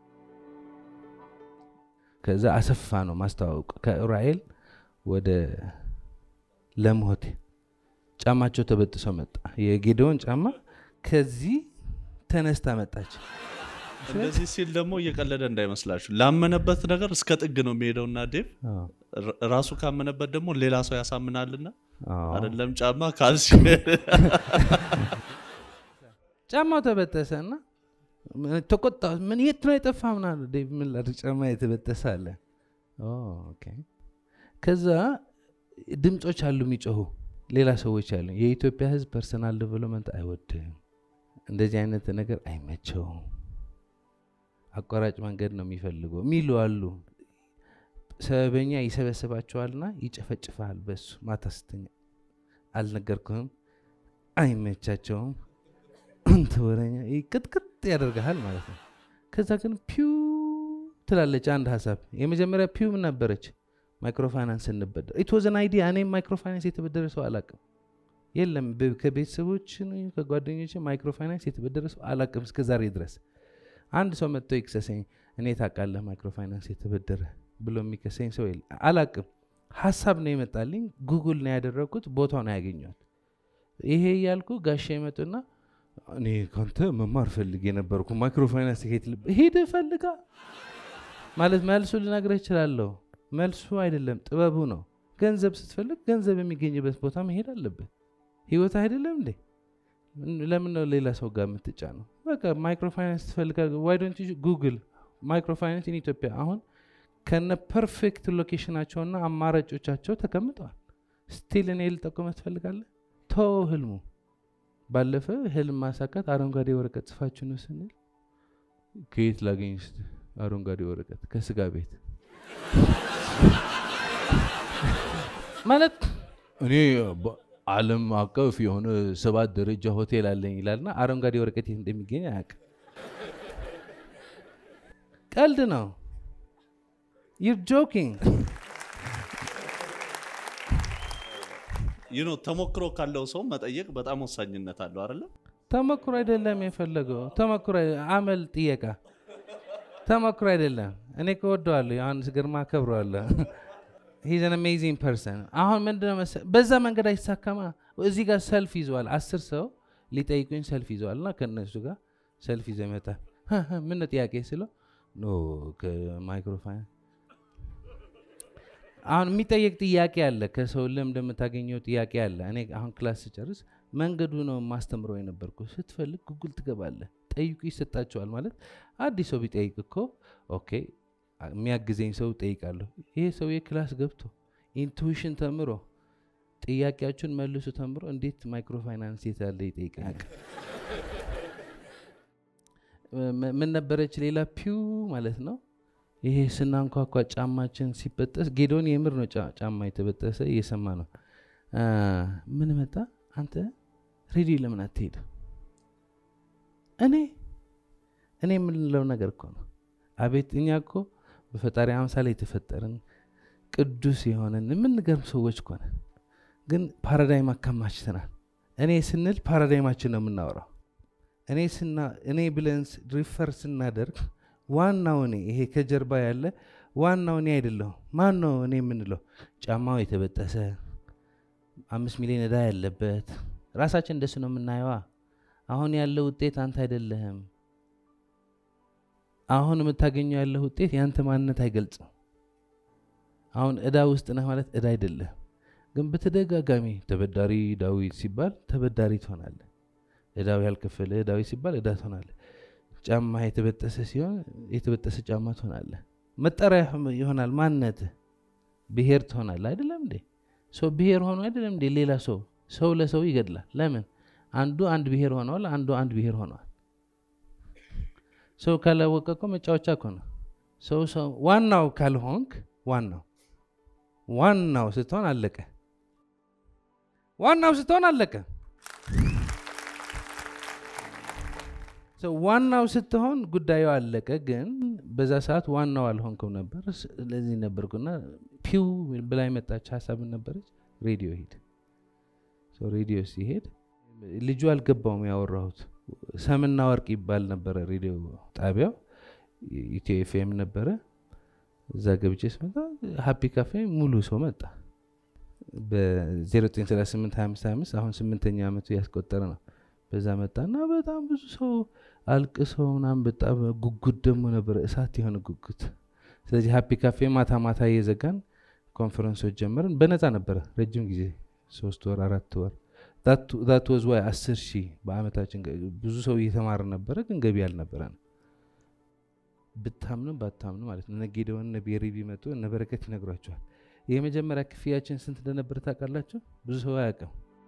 [SPEAKER 1] ከዛ አሰፋ ነው ማስተዋወቅ ከኡራኤል ወደ ለምሆቴ ጫማቸው ተበጥሶ መጣ የጌዴዎን ጫማ ከዚህ ተነስታ መጣች
[SPEAKER 3] እንደዚህ ሲል ደግሞ እየቀለደ እንዳይመስላችሁ ላመነበት ነገር እስከ ጥግ ነው የሚሄደውና ዴቭ
[SPEAKER 1] አዎ።
[SPEAKER 3] ር- ራሱ ካመነበት ደግሞ ሌላ ሰው ያሳምናልና
[SPEAKER 1] አዎ።
[SPEAKER 3] አይደለም ጫማ ካልሲ
[SPEAKER 1] ጫማው ተበጠሰ እና ተቆጣ ምን የት ነው የጠፋ ምናሉ ዴቭ ምን ላድርግ ጫማ የተበጠሰ አለ ኦ፣ ኦኬ። ከዛ ድምፆች አሉ የሚጮሁ ሌላ ሰዎች አሉ የኢትዮጵያ ህዝብ ፐርሰናል ዴቨሎፕመንት አይወድም እንደዚህ አይነት ነገር አይመቸውም አቋራጭ መንገድ ነው የሚፈልገው የሚሉ አሉ ሰበበኛ ይሰበስባቸዋልና ይጨፈጭፈሃል በሱ ማታ ስተኛ አልነገርኩህም አይመቻቸውም አንተ ወረኛ ይህ ቅጥቅጥ ያደርግሃል ማለት ነው ከዛ ግን ፒው ትላለች አንድ ሀሳብ የመጀመሪያ ፒው ምን ነበረች ማይክሮፋይናንስ እንበደር ኢትወዘን አይዲያ እኔም ማይክሮፋይናንስ የተበደረ ሰው አላቅም የለም በ- ከቤተሰቦች ከጓደኞች ማይክሮፋይናንስ የተበደረ ሰው አላቅም እስከ ዛሬ ድረስ አንድ ሰው መጥቶ ይክሰሰኝ እኔ ታውቃለህ ማይክሮፋይናንስ የተበደረ ብሎ የሚከሰኝ ሰው የለ አላቅም ሀሳብ ነው የመጣልኝ ጉግል ነው ያደረግኩት ቦታው ነው ያገኘዋል ይሄ እያልኩ ጋሻ ይመጡና እኔ ካንተ መማር ፈልግ የነበርኩ ማይክሮፋይናንስ ከየት ልብ ሄደ ፈልጋ ማለት መልሱ ልነግርህ እችላለሁ መልሱ አይደለም ጥበቡ ነው ገንዘብ ስትፈልግ ገንዘብ የሚገኝበት ቦታ መሄድ አለብህ ህይወት አይደለም እንዴ ለምን ነው ሌላ ሰው ጋር የምትጫ ነው በቃ ማይክሮፋይናንስ ትፈልጋል ዋይ ዶንት ጉግል ማይክሮፋይናንስ ኢን ኢትዮጵያ አሁን ከነ ፐርፌክት ሎኬሽናቸውና አማራጮቻቸው ተቀምጠዋል ስቲል እኔ ልጠቁመ ትፈልጋለህ ቶ ህልሙ ባለፈ ህልም ማሳካት አረንጓዴ ወረቀት ጽፋችሁ ነው ስንል ከየት ላገኝ ስ አረንጓዴ ወረቀት ከስጋ ቤት ማለት እኔ በ- ዓለም አቀፍ የሆነ ሰባት ደረጃ ሆቴል አለኝ ይላልና አረንጓዴ ወረቀት የት እንደሚገኝ አያውቅም። ቀልድ ነው። ዩር ጆኪንግ
[SPEAKER 3] ይህ ነው ተሞክሮ ካለው ሰው መጠየቅ በጣም ወሳኝነት አለው አይደለ?
[SPEAKER 1] ተሞክሮ አይደለም የፈለገው ተሞክሮ አይ- አመል ጥየቃ ተሞክሮ አይደለም። እኔ ከወደዋለሁ ዮሐንስ ግርማ አከብረዋለሁ። ሂዝ አን አሜዚንግ ፐርሰን። አሁን ምንድነው መሰ- በዛ መንገድ አይሳካማ። እዚህ ጋር ሰልፍ ይዘዋል። አስር ሰው ሊጠይቁኝ ሰልፍ ይዘዋል እና ከእነሱ ጋር ሰልፍ ይዘው ይመጣል። ምን ነው ጥያቄ ስለው ኖ ከማይክሮፋይን አሁን የሚጠየቅ ጥያቄ አለ። ከሰው ልምድ የምታገኘው ጥያቄ አለ። እኔ አሁን ክላስ ስጨርስ መንገዱ ነው ማስተምረው የነበርኩ። ስትፈልግ ጉግል ትገባለህ፣ ጠይቁ ይሰጣቸዋል። ማለት አዲስ ሰው ቢጠይቅ እኮ ኦኬ የሚያግዘኝ ሰው ጠይቃለሁ። ይሄ ሰው የክላስ ገብቶ ኢንቱዊሽን ተምሮ ጥያቄያችሁን መልሱ ተምሮ እንዴት ማይክሮፋይናንስ የት ያለ ይጠይቃል። ም- ምን ነበረች ሌላ ፒው ማለት ነው። ይሄ ስናንኳኳ ጫማችን ሲበጠስ ጌዶን የምር ነው ጫ- ጫማ የተበጠሰ እየሰማ ነው። አ፣ ምን መጣ አንተ ሬዲዮ ለምን አትሄድ? እኔ እኔ የምንለው ነገር እኮ ነው። አቤት እኛ እኮ በፈጣሪ አምሳል የተፈጠርን ቅዱስ የሆነን የምንገርም ሰዎች እኮ ነን። ግን ፓራዳይም አካማችተናል። እኔ ስንል ፓራዳይማችን ነው የምናወራው። እኔ ስና እኔ ብለን ስ- ሪፈር ስናደርግ ዋናው እኔ ይሄ ከጀርባ ያለ ዋናው እኔ አይደለሁም። ማን ነው እኔ የምንለው? ጫማው የተበጠሰ አምስት ሚሊዮን ዕዳ ያለበት ራሳችን እንደሱ ነው የምናየዋ። አሁን ያለው ውጤት አንተ አይደለህም። አሁን የምታገኘው ያለው ውጤት የአንተ ማንነት አይገልጽም። አሁን ዕዳ ውስጥ ነህ ማለት ዕዳ አይደለህም። ግን በተደጋጋሚ ተበዳሪ ዳዊት ሲባል ተበዳሪ ትሆናለህ። ዕዳው ያልከፈለ ዳዊት ሲባል ዕዳ ትሆናለህ። ጫማ የተበጠሰ ሲሆን የተበጠሰ ጫማ ትሆናለህ። መጠሪያ ይሆናል ማንነትህ። ብሔር ትሆናለህ። አይደለም እንዴ? ሰው ብሔር ሆኖ አይደለም እንዴ? ሌላ ሰው ሰው ለሰው ይገድላል። ለምን? አንዱ አንድ ብሔር ሆነዋል፣ አንዱ አንድ ብሔር ሆነዋል። ሰው ካላወቀ እኮ መጫወቻ እኮ ነው። ሰው ሰው ዋናው ካልሆንክ ዋናው ዋናው ስትሆን አለቀ። ዋናው ስትሆን አለቀ። ሰው ዋናው ስትሆን ጉዳዩ አለቀ። ግን በዛ ሰዓት ዋናው አልሆንክም ነበር። ስለዚህ ነበርኩና ፒው ብላ የመጣች ሀሳብን ነበረች። ሬዲዮ ሂድ። ሰው ሬዲዮ ሲሄድ ልጁ አልገባውም ያወራሁት። ሰምና ወርቅ ይባል ነበረ ሬዲዮ ጣቢያው ኢትዮ ኤፍኤም ነበረ። እዛ ገብቼ ስመጣ ሀፒ ካፌ ሙሉ ሰው መጣ። በ09382525 አሁን ስምንተኛ ዓመቱ ያስቆጠረ ነው። በዛ መጣና በጣም ብዙ ሰው አልቅሰው ምናምን በጣም ጉጉት ደግሞ ነበረ፣ እሳት የሆነ ጉጉት። ስለዚህ ሀፒ ካፌ ማታ ማታ እየዘጋን ኮንፈረንሶች ጀመርን። በነፃ ነበረ ረጅም ጊዜ ሶስት ወር አራት ወር ዛት ወዝ ዋይ አስር ሺህ በአመታችን ገ- ብዙ ሰው እየተማረ ነበረ፣ ግን ገቢ አልነበረን። ብታምኑ ባታምኑ ማለት ነው። እነ ጌዴዎን እነ ቤሪ ቢመጡ እነ በረከት ይነግሯቸዋል። የመጀመሪያ ክፍያችን ስንት እንደነበረ ታውቃላችሁ? ብዙ ሰው አያውቅም።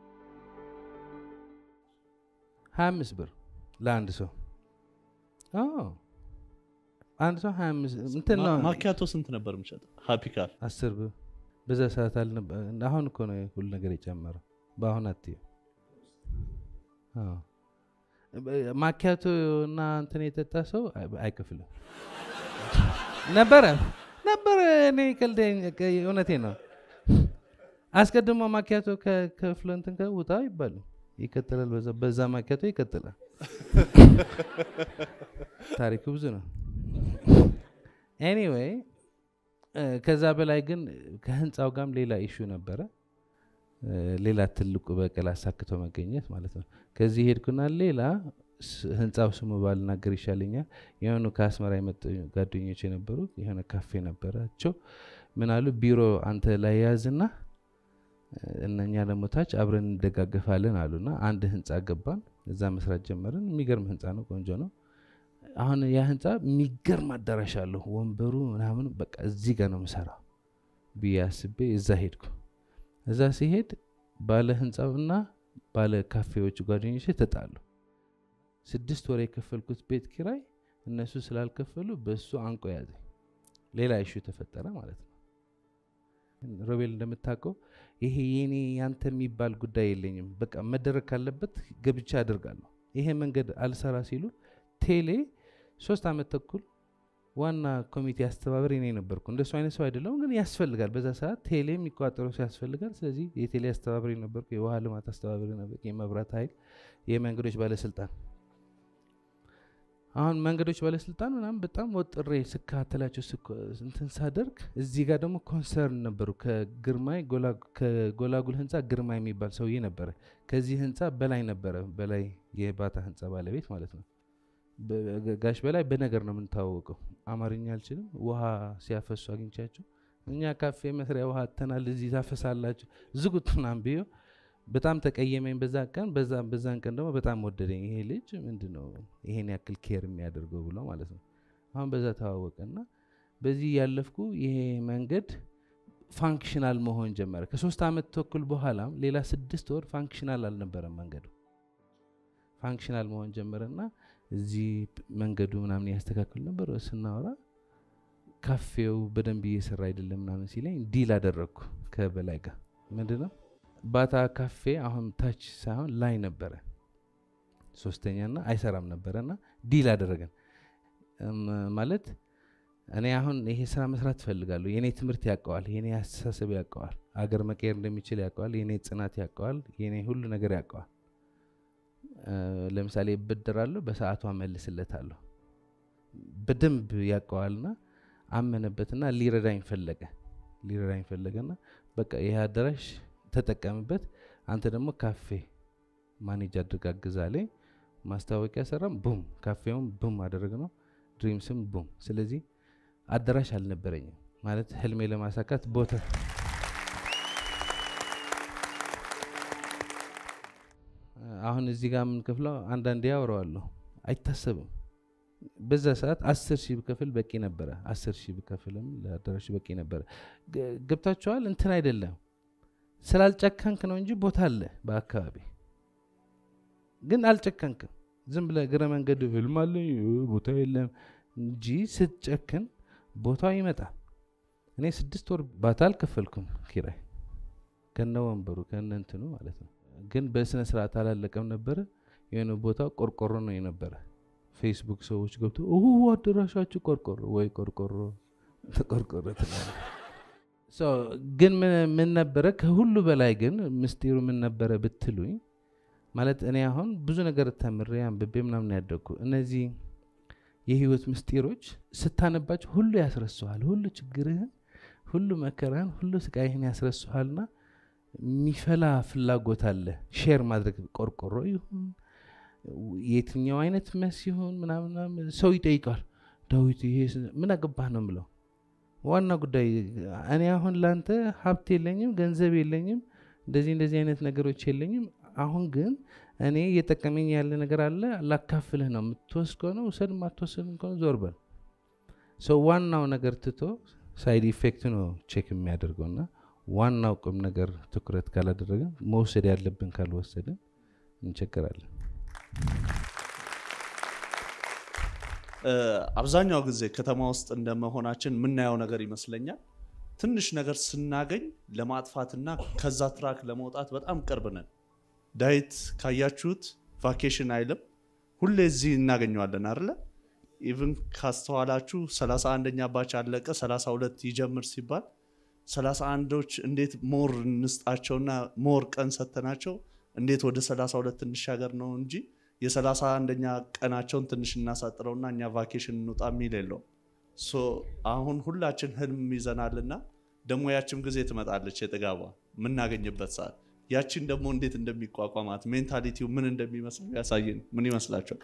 [SPEAKER 1] ሀያ አምስት ብር ለአንድ ሰው አዎ፣ አንድ ሰው ሀያ አምስት እንትን ነው
[SPEAKER 3] ማኪያቶ ስንት ነበር የምሸጠው? ሀፒ ካፌ
[SPEAKER 1] አስር ብር በዛ ሰዓት አልነበ አሁን እኮ ነው ሁሉ ነገር የጨመረው። በአሁን አትየው። አዎ። በ- ማኪያቶ እና እንትን የጠጣ ሰው አይ- አይከፍልም ነበረ ነበረ። እኔ ቀልዴን እውነቴ ነው። አስቀድሞ ማኪያቶ ከ- ከፍሎ እንትን ከውጣ ይባል ይቀጥላል። በዛ በዛ ማኪያቶ ይቀጥላል። ታሪኩ ብዙ ነው። ኤኒዌይ ከዛ በላይ ግን ከህንፃው ጋርም ሌላ ኢሹ ነበረ። እ፣ ሌላ ትልቁ በቀል አሳክቶ መገኘት ማለት ነው። ከዚህ ሄድኩና ሌላ ስ- ህንፃው ስሙ ባልናገር ይሻለኛል። የሆኑ ከአስመራ የመጡ ጓደኞች የነበሩ የሆነ ካፌ ነበራቸው። ምን አሉ፣ ቢሮ አንተ ላይ ያዝና እ፣ እነኛ ደግሞ ታች አብረን እንደጋገፋለን አሉና አንድ ህንፃ ገባን። እዛ መስራት ጀመርን። የሚገርም ህንፃ ነው፣ ቆንጆ ነው። አሁን ያ ህንፃ የሚገርም አዳራሽ አለሁ ወንበሩ ምናምን በቃ እዚህ ጋር ነው የምሰራው ብዬ አስቤ እዛ ሄድኩ። እዛ ሲሄድ ባለ ህንፃው እና ባለ ካፌዎች ጓደኞች ተጣሉ። ስድስት ወር የከፈልኩት ቤት ኪራይ እነሱ ስላልከፈሉ በእሱ አንቆ ያዘኝ። ሌላ ኢሹ ተፈጠረ ማለት ነው። ሮቤል እንደምታውቀው ይሄ የኔ ያንተ የሚባል ጉዳይ የለኝም። በቃ መደረግ ካለበት ገብቻ አድርጋለሁ። ይሄ መንገድ አልሰራ ሲሉ ቴሌ ሶስት ዓመት ተኩል ዋና ኮሚቴ አስተባበሪ እኔ ነበርኩ። እንደሱ አይነት ሰው አይደለሁም፣ ግን ያስፈልጋል። በዛ ሰዓት ቴሌ የሚቋጠረው ሰው ያስፈልጋል። ስለዚህ የቴሌ አስተባበሪ ነበርኩ፣ የውሃ ልማት አስተባበሪ ነበርኩ፣ የመብራት ኃይል፣ የመንገዶች ባለስልጣን አሁን መንገዶች ባለስልጣን ምናምን በጣም ወጥሬ ስከታተላቸው እንትን ሳደርግ እዚህ ጋር ደግሞ ኮንሰርን ነበሩ። ከግርማይ ከጎላጉል ህንፃ ግርማይ የሚባል ሰውዬ ነበረ። ከዚህ ህንፃ በላይ ነበረ፣ በላይ የባታ ህንፃ ባለቤት ማለት ነው። ጋሽ በላይ በነገር ነው የምንታወቀው። አማርኛ አልችልም። ውሃ ሲያፈሱ አግኝቻቸው እኛ ካፌ መስሪያ ውሃ አተናል፣ እዚህ ታፈሳላችሁ ዝጉት ምናምን ብዬ በጣም ተቀየመኝ። በዛ ቀን በዛን ቀን ደግሞ በጣም ወደደኝ። ይሄ ልጅ ምንድን ነው ይሄን ያክል ኬር የሚያደርገው ብሎ ማለት ነው። አሁን በዛ ተዋወቀና በዚህ ያለፍኩ ይሄ መንገድ ፋንክሽናል መሆን ጀመረ። ከሶስት ዓመት ተኩል በኋላም ሌላ ስድስት ወር ፋንክሽናል አልነበረም መንገዱ። ፋንክሽናል መሆን ጀመረና እዚህ መንገዱ ምናምን ያስተካክል ነበር። ስናወራ ካፌው በደንብ እየሰራ አይደለም ምናምን ሲለኝ ዲል አደረግኩ ከበላይ ጋር ምንድን ነው ባታ ካፌ አሁን ታች ሳይሆን ላይ ነበረ ሶስተኛና አይሰራም ነበረና ዲል አደረገን ማለት እኔ አሁን ይሄ ስራ መስራት ትፈልጋለሁ። የኔ ትምህርት ያውቀዋል፣ የኔ አስተሳሰብ ያውቀዋል፣ አገር መቀየር እንደሚችል ያውቀዋል፣ የኔ ጽናት ያውቀዋል፣ የኔ ሁሉ ነገር ያውቀዋል። ለምሳሌ እበደራለሁ፣ በሰዓቱ አመልስለታለሁ። በደንብ ያውቀዋልና አመነበትና ሊረዳኝ ፈለገ ሊረዳኝ ፈለገና በቃ ይህ አዳራሽ ተጠቀምበት፣ አንተ ደግሞ ካፌ ማኔጅ አድርግ አግዛለኝ። ማስታወቂያ ሰራም፣ ቡም ካፌውም ቡም አደረግ ነው፣ ድሪምስም ቡም። ስለዚህ አዳራሽ አልነበረኝም ማለት ህልሜ ለማሳካት ቦታ አሁን እዚህ ጋር የምንከፍለው አንዳንዴ ያወራዋለሁ አይታሰብም። በዛ ሰዓት አስር ሺህ ብከፍል በቂ ነበረ። አስር ሺህ ብከፍልም ለአዳራሹ በቂ ነበረ። ገብታችኋል? እንትን አይደለም ስላልጨከንክ ነው እንጂ ቦታ አለ በአካባቢ ግን አልጨከንክም። ዝም ብለህ እግረ መንገድ ህልም አለኝ ቦታ የለም እንጂ ስትጨክን ቦታው ይመጣል። እኔ ስድስት ወር ባታ አልከፈልኩም ኪራይ ከነ ወንበሩ ከነ እንትኑ ማለት ነው። ግን በስነ ስርዓት አላለቀም ነበረ። የሆነ ቦታው ቆርቆሮ ነው የነበረ። ፌስቡክ ሰዎች ገብቶ አዳራሻችሁ ቆርቆሮ ወይ ቆርቆሮ ተቆርቆሮ ትላለህ። ግን ምን ነበረ ከሁሉ በላይ ግን ምስጢሩ ምን ነበረ ብትሉኝ ማለት እኔ አሁን ብዙ ነገር ተምሬ አንብቤ ምናምን ያደግኩ እነዚህ የህይወት ምስጢሮች ስታነባቸው ሁሉ ያስረሱሃል። ሁሉ ችግርህን፣ ሁሉ መከራህን፣ ሁሉ ስቃይህን ያስረሱሃልና የሚፈላ ፍላጎት አለ ሼር ማድረግ ቆርቆሮ ይሁን የትኛው አይነት መስ ይሁን ምናምን ሰው ይጠይቃል። ዳዊት ይሄ ምን አገባህ ነው ምለው ዋና ጉዳይ እኔ አሁን ላንተ ሀብት የለኝም፣ ገንዘብ የለኝም፣ እንደዚህ እንደዚህ አይነት ነገሮች የለኝም። አሁን ግን እኔ እየጠቀመኝ ያለ ነገር አለ ላካፍልህ ነው። የምትወስድ ከሆነ ውሰድ፣ ማትወስድ ከሆነ ዞር በል። ሰው ዋናው ነገር ትቶ ሳይድ ኢፌክት ነው ቼክ የሚያደርገው እና ዋናው ቁም ነገር ትኩረት ካላደረግን መውሰድ ያለብን ካልወሰድን እንቸገራለን።
[SPEAKER 3] አብዛኛው ጊዜ ከተማ ውስጥ እንደመሆናችን የምናየው ነገር ይመስለኛል። ትንሽ ነገር ስናገኝ ለማጥፋትና ከዛ ትራክ ለመውጣት በጣም ቅርብ ነን። ዳዊት ካያችሁት ቫኬሽን አይልም፣ ሁሌ እዚህ እናገኘዋለን አይደለ? ኢቭን ካስተዋላችሁ 31ኛ ባች አለቀ 32 ይጀምር ሲባል 31ዶች እንዴት ሞር እንስጣቸውና ሞር ቀን ሰተናቸው እንዴት ወደ 32 እንሻገር ነው እንጂ የሰላሳ አንደኛ ቀናቸውን ትንሽ እናሳጥረውና እኛ ቫኬሽን እንውጣ የሚል የለውም። ሶ አሁን ሁላችን ህልም ይዘናልና ደግሞ ያችም ጊዜ ትመጣለች የጥጋቧ የምናገኝበት ሰዓት ያችን ደግሞ እንዴት እንደሚቋቋማት ሜንታሊቲው ምን እንደሚመስል ያሳየን ምን ይመስላቸዋል?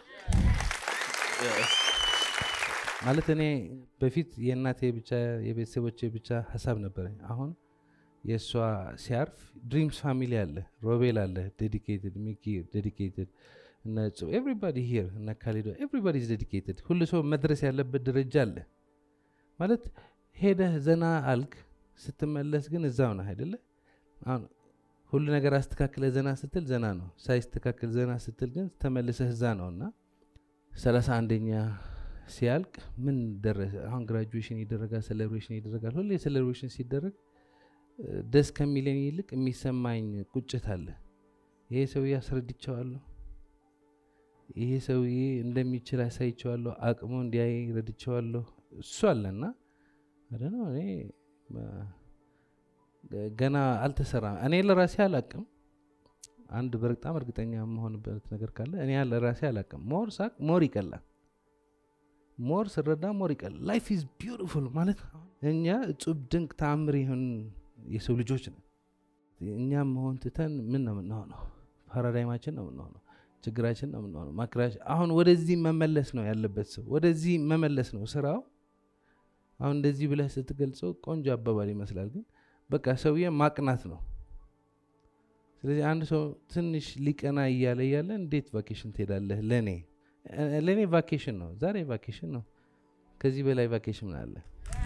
[SPEAKER 1] ማለት እኔ በፊት የእናቴ ብቻ የቤተሰቦቼ ብቻ ሀሳብ ነበረኝ። አሁን የእሷ ሲያርፍ ድሪምስ ፋሚሊ አለ፣ ሮቤል አለ፣ ዴዲኬትድ ሚኪ ዴዲኬትድ እነ ኤቭሪባዲ ሂር እነ ካሊዶ ኤቭሪባዲ ዴዲኬትድ ሁሉ ሰው መድረስ ያለበት ደረጃ አለ። ማለት ሄደህ ዘና አልክ ስትመለስ ግን እዛው ነህ አይደለ? አሁን ሁሉ ነገር አስተካክለ ዘና ስትል ዘና ነው ሳይስተካከል ዘና ስትል ግን ተመልሰህ እዛ ነው እና ሰላሳ አንደኛ ሲያልቅ ምን ደረሰ አሁን ግራጁዌሽን ይደረጋል ሴሌብሬሽን ይደረጋል ሁሌ ሴሌብሬሽን ሲደረግ እ፣ ደስ ከሚለኝ ይልቅ የሚሰማኝ ቁጭት አለ ይሄ ሰውዬ አስረድቸዋለሁ ይሄ ሰውዬ እንደሚችል አሳይቸዋለሁ አቅሙ እንዲያይ ረድቸዋለሁ እሱ አለና ነው እኔ ማ- ገና አልተሰራም እኔ ለራሴ አላቅም አንድ በጣም እርግጠኛ የመሆንበት ነገር ካለ እኔ ለራሴ አላቅም ሞር ሳቅ ሞር ይቀላል ሞር ስረዳ ሞር ይቀላል ላይፍ ኢዝ ቢዩቲፉል ማለት እኛ እጹብ ድንቅ ተአምር ይሁን የሰው ልጆች ነን እኛም መሆን ትተን ምን ነው የምንሆነው ፓራዳይማችን ነው የምንሆነው ችግራችን ነው የምንሆነው ማክራሽ አሁን ወደዚህ መመለስ ነው ያለበት ሰው ወደዚህ መመለስ ነው ስራው አሁን እንደዚህ ብለህ ስትገልጸው ቆንጆ አባባል ይመስላል ግን በቃ ሰውዬ ማቅናት ነው ስለዚህ አንድ ሰው ትንሽ ሊቀና እያለ እያለ እንዴት ቫኬሽን ትሄዳለህ ለእኔ እ- ለእኔ ቫኬሽን ነው ዛሬ ቫኬሽን ነው ከዚህ በላይ ቫኬሽን ምን አለ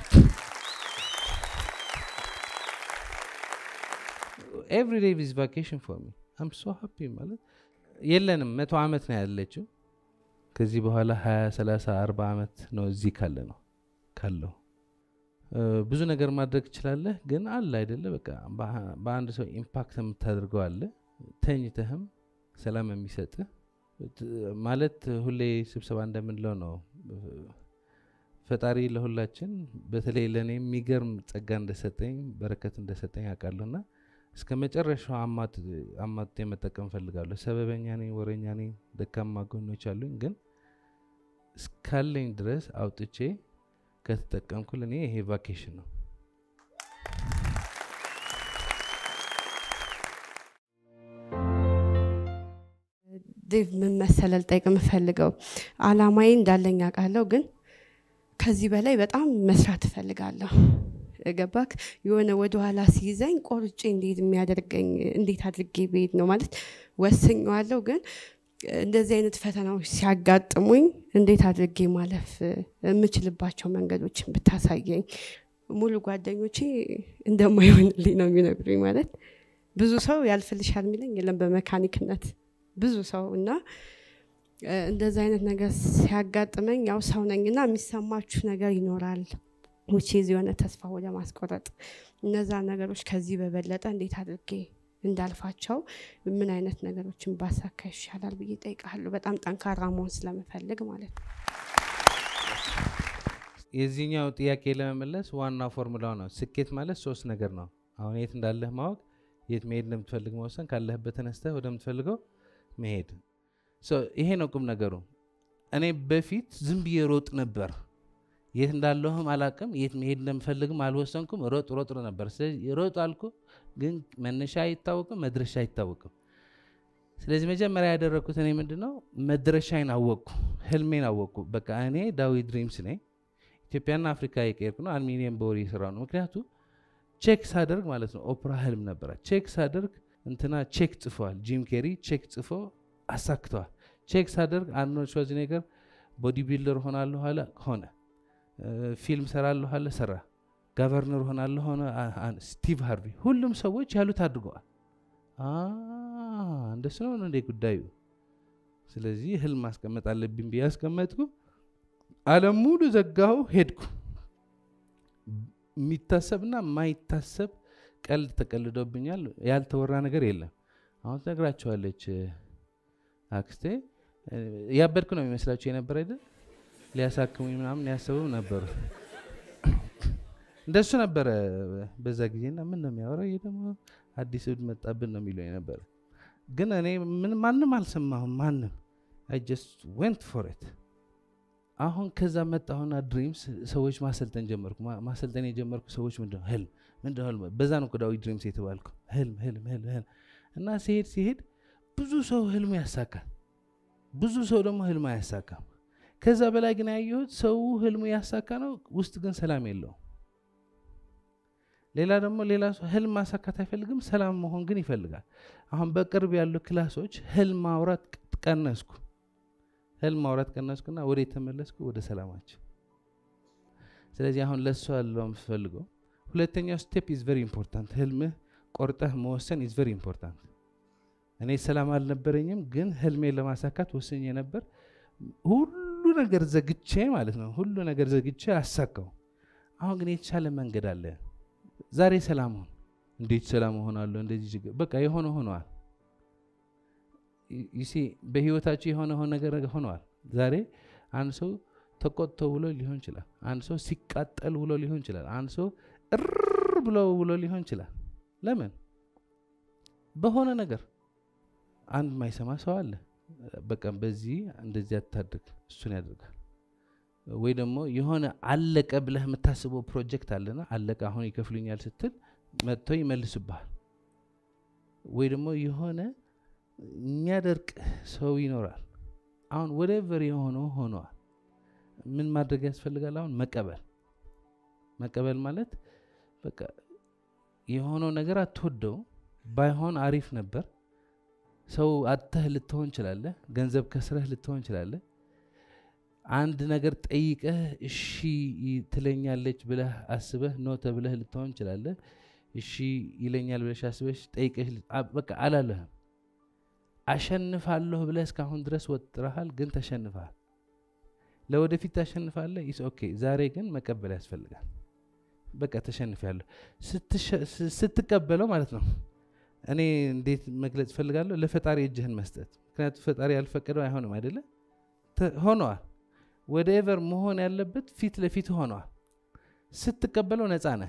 [SPEAKER 1] ኤቭሪ ዴይ ቪዝ ቫኬሽን ፎር ሚ አም ሶ ሃፒ ማለት የለንም መቶ ዓመት ነው ያለችው ከዚህ በኋላ ሀያ ሰላሳ አርባ ዓመት ነው እዚህ ካለ ነው ካለው እ፣ ብዙ ነገር ማድረግ ትችላለህ ግን አለ አይደለ በቃ በአ- በአንድ ሰው ኢምፓክት የምታደርገው አለ ተኝተህም ሰላም የሚሰጥህ ት- ማለት ሁሌ ስብሰባ እንደምንለው ነው እ፣ ፈጣሪ ለሁላችን በተለይ ለእኔ የሚገርም ጸጋ እንደሰጠኝ በረከት እንደሰጠኝ አውቃለሁና እስከ መጨረሻው አማት አማት መጠቀም ፈልጋለሁ ሰበበኛ ነኝ ወረኛ ነኝ ደካማ ጎኖች አሉኝ ግን እስካለኝ ድረስ አውጥቼ ከተጠቀምኩ ለእኔ ይሄ ቫኬሽን ነው
[SPEAKER 2] ዴቭ ምን መሰለህ ልጠይቅ የምፈልገው አላማዬ እንዳለኝ አውቃለሁ፣ ግን ከዚህ በላይ በጣም መስራት እፈልጋለሁ። ገባክ? የሆነ ወደኋላ ሲይዘኝ ቆርጬ እንዴት የሚያደርገኝ እንዴት አድርጌ ብሄድ ነው ማለት ወስኜዋለሁ፣ ግን እንደዚህ አይነት ፈተናዎች ሲያጋጥሙኝ እንዴት አድርጌ ማለፍ የምችልባቸው መንገዶችን ብታሳየኝ። ሙሉ ጓደኞቼ እንደማይሆንልኝ ነው የሚነግሩኝ። ማለት ብዙ ሰው ያልፍልሻል የሚለኝ የለም በመካኒክነት ብዙ ሰው እና እ፣ እንደዚህ አይነት ነገር ሲያጋጥመኝ ያው ሰው ነኝና የሚሰማችሁ ነገር ይኖራል ውቼዝ የሆነ ተስፋ ወደ ማስቆረጥ እነዛ ነገሮች ከዚህ በበለጠ እንዴት አድርጌ እንዳልፋቸው ምን አይነት ነገሮችን ባሳካ ይሻላል ብዬ ጠይቃለሁ። በጣም ጠንካራ መሆን ስለምፈልግ ማለት ነው።
[SPEAKER 1] የዚህኛው ጥያቄ ለመመለስ ዋናው ፎርሙላው ነው ስኬት ማለት ሶስት ነገር ነው አሁን የት እንዳለህ ማወቅ የት መሄድ እንደምትፈልግ መወሰን ካለህበት ተነስተህ ወደምትፈልገው መሄድ ሶ ይሄ ነው ቁም ነገሩ እኔ በፊት ዝም ብዬ ሮጥ ነበር የት እንዳለሁም አላቅም የት መሄድ እንደምፈልግም አልወሰንኩም ሮጥ ሮጥ ነበር ስለዚህ ሮጥ አልኩ ግን መነሻ አይታወቅም መድረሻ አይታወቅም ስለዚህ መጀመሪያ ያደረግኩት እኔ ምንድን ነው መድረሻዬን አወቅኩ ህልሜን አወቅኩ በቃ እኔ ዳዊት ድሪምስ ነኝ ኢትዮጵያና አፍሪካ የቀርኩ ነው አልሚኒየም በወር የሰራው ነው ምክንያቱ ቼክ ሳደርግ ማለት ነው ኦፕራ ህልም ነበረ ቼክ ሳደርግ እንትና ቼክ ጽፏል ጂም ኬሪ ቼክ ጽፎ አሳክተዋል ቼክ ሳደርግ አርኖልድ ሽዋርዝኔገር ቦዲ ቢልደር ሆናለሁ አለ ሆነ እ፣ ፊልም ሰራለሁ አለ ሰራ ጋቨርነር ሆናለሁ ሆነ አ- አ- ስቲቭ ሃርቪ ሁሉም ሰዎች ያሉት አድርገዋል አ፣ እንደሱ ነው እንዴ ጉዳዩ ስለዚህ ህልም ማስቀመጥ አለብኝ ብዬ አስቀመጥኩ አለም ሙሉ ዘጋሁ ሄድኩ የሚታሰብና የማይታሰብ ቀልድ ተቀልዶብኛል ያልተወራ ነገር የለም አሁን ትነግራቸዋለች እ፣ አክስቴ እ፣ ያበድኩ ነው የሚመስላቸው የነበር አይደል ሊያሳክሙኝ ምናምን ያሰቡ ነበሩ እንደሱ ነበረ በዛ ጊዜና ምን ነው የሚያወራው ይሄ ደግሞ አዲስ እብድ መጣብን ነው የሚለው ነበር ግን እኔ ምን ማንም አልሰማሁም ማንም አይ ጀስት ወንት ፎር ኢት አሁን ከዛ መጣሁና ድሪምስ ሰዎች ማሰልጠን ጀመርኩ ማ- ማሰልጠን የጀመርኩ ሰዎች ምንድን ነው ህልም ምንድን ነው ህልም በዛ ነው እኮ ዳዊት ድሪምስ የተባልኩ ህልም ህልም ህልም ህልም እና ሲሄድ ሲሄድ ብዙ ሰው ህልሙ ያሳካል ብዙ ሰው ደግሞ ህልም አያሳካም ከዛ በላይ ግን ያየሁት ሰው ህልሙ ያሳካ ነው ውስጥ ግን ሰላም የለውም ሌላ ደግሞ ሌላ ሰው ህልም ማሳካት አይፈልግም ሰላም መሆን ግን ይፈልጋል አሁን በቅርብ ያሉ ክላሶች ህልም ማውራት ቅ- ቀነስኩ ህልም ማውራት ቀነስኩና ወደ የተመለስኩ ወደ ሰላማችን ስለዚህ አሁን ለሱ ያለው የምፈልገው ሁለተኛው ስቴፕ ኢዝ ቨሪ ኢምፖርታንት ህልምህ ቆርጠህ መወሰን ኢዝ ቨሪ ኢምፖርታንት። እኔ ሰላም አልነበረኝም፣ ግን ህልሜን ለማሳካት ወስኜ ነበር። ሁሉ ነገር ዘግቼ ማለት ነው፣ ሁሉ ነገር ዘግቼ አሳካው። አሁን ግን የተሻለ መንገድ አለ። ዛሬ ሰላም ሁን። እንዴት ሰላም እሆናለሁ? እንደዚህ ችግር በቃ የሆነ ሆነዋል። ይሲ በህይወታችሁ የሆነ ሆነ ነገር ሆነዋል። ዛሬ አንድ ሰው ተቆጥቶ ውሎ ሊሆን ይችላል። አንድ ሰው ሲቃጠል ውሎ ሊሆን ይችላል። አንድ ሰው እር ብሎ ውሎ ሊሆን ይችላል። ለምን? በሆነ ነገር አንድ የማይሰማ ሰው አለ። በቃ በዚህ እንደዚህ አታድርግ፣ እሱን ያደርጋል። ወይ ደግሞ የሆነ አለቀ ብለህ የምታስበው ፕሮጀክት አለና አለቀ አሁን ይከፍሉኛል ስትል መጥቶ ይመልስብሃል። ወይ ደግሞ የሆነ የሚያደርቅ ሰው ይኖራል። አሁን ወደቨር የሆነው ሆነዋል። ምን ማድረግ ያስፈልጋል? አሁን መቀበል መቀበል ማለት በቃ የሆነው ነገር አትወደው፣ ባይሆን አሪፍ ነበር። ሰው አጥተህ ልትሆን ችላለህ። ገንዘብ ከስረህ ልትሆን ችላለህ። አንድ ነገር ጠይቀህ እሺ ትለኛለች ብለህ አስበህ ኖ ተብለህ ልትሆን ችላለህ። እሺ ይለኛል ብለሽ አስበሽ ጠይቀሽ በቃ አላለህም። አሸንፋለሁ ብለህ እስካሁን ድረስ ወጥረሃል፣ ግን ተሸንፈሃል። ለወደፊት ታሸንፋለህ። ኢስ ኦኬ። ዛሬ ግን መቀበል ያስፈልጋል። በቃ ተሸንፊያለሁ ስትቀበለው ማለት ነው። እኔ እንዴት መግለጽ እፈልጋለሁ? ለፈጣሪ እጅህን መስጠት። ምክንያቱም ፈጣሪ ያልፈቀደው አይሆንም አይደለ? ሆነዋል። ወደ ኤቨር መሆን ያለበት ፊት ለፊት ሆነዋል። ስትቀበለው ነፃ ነህ።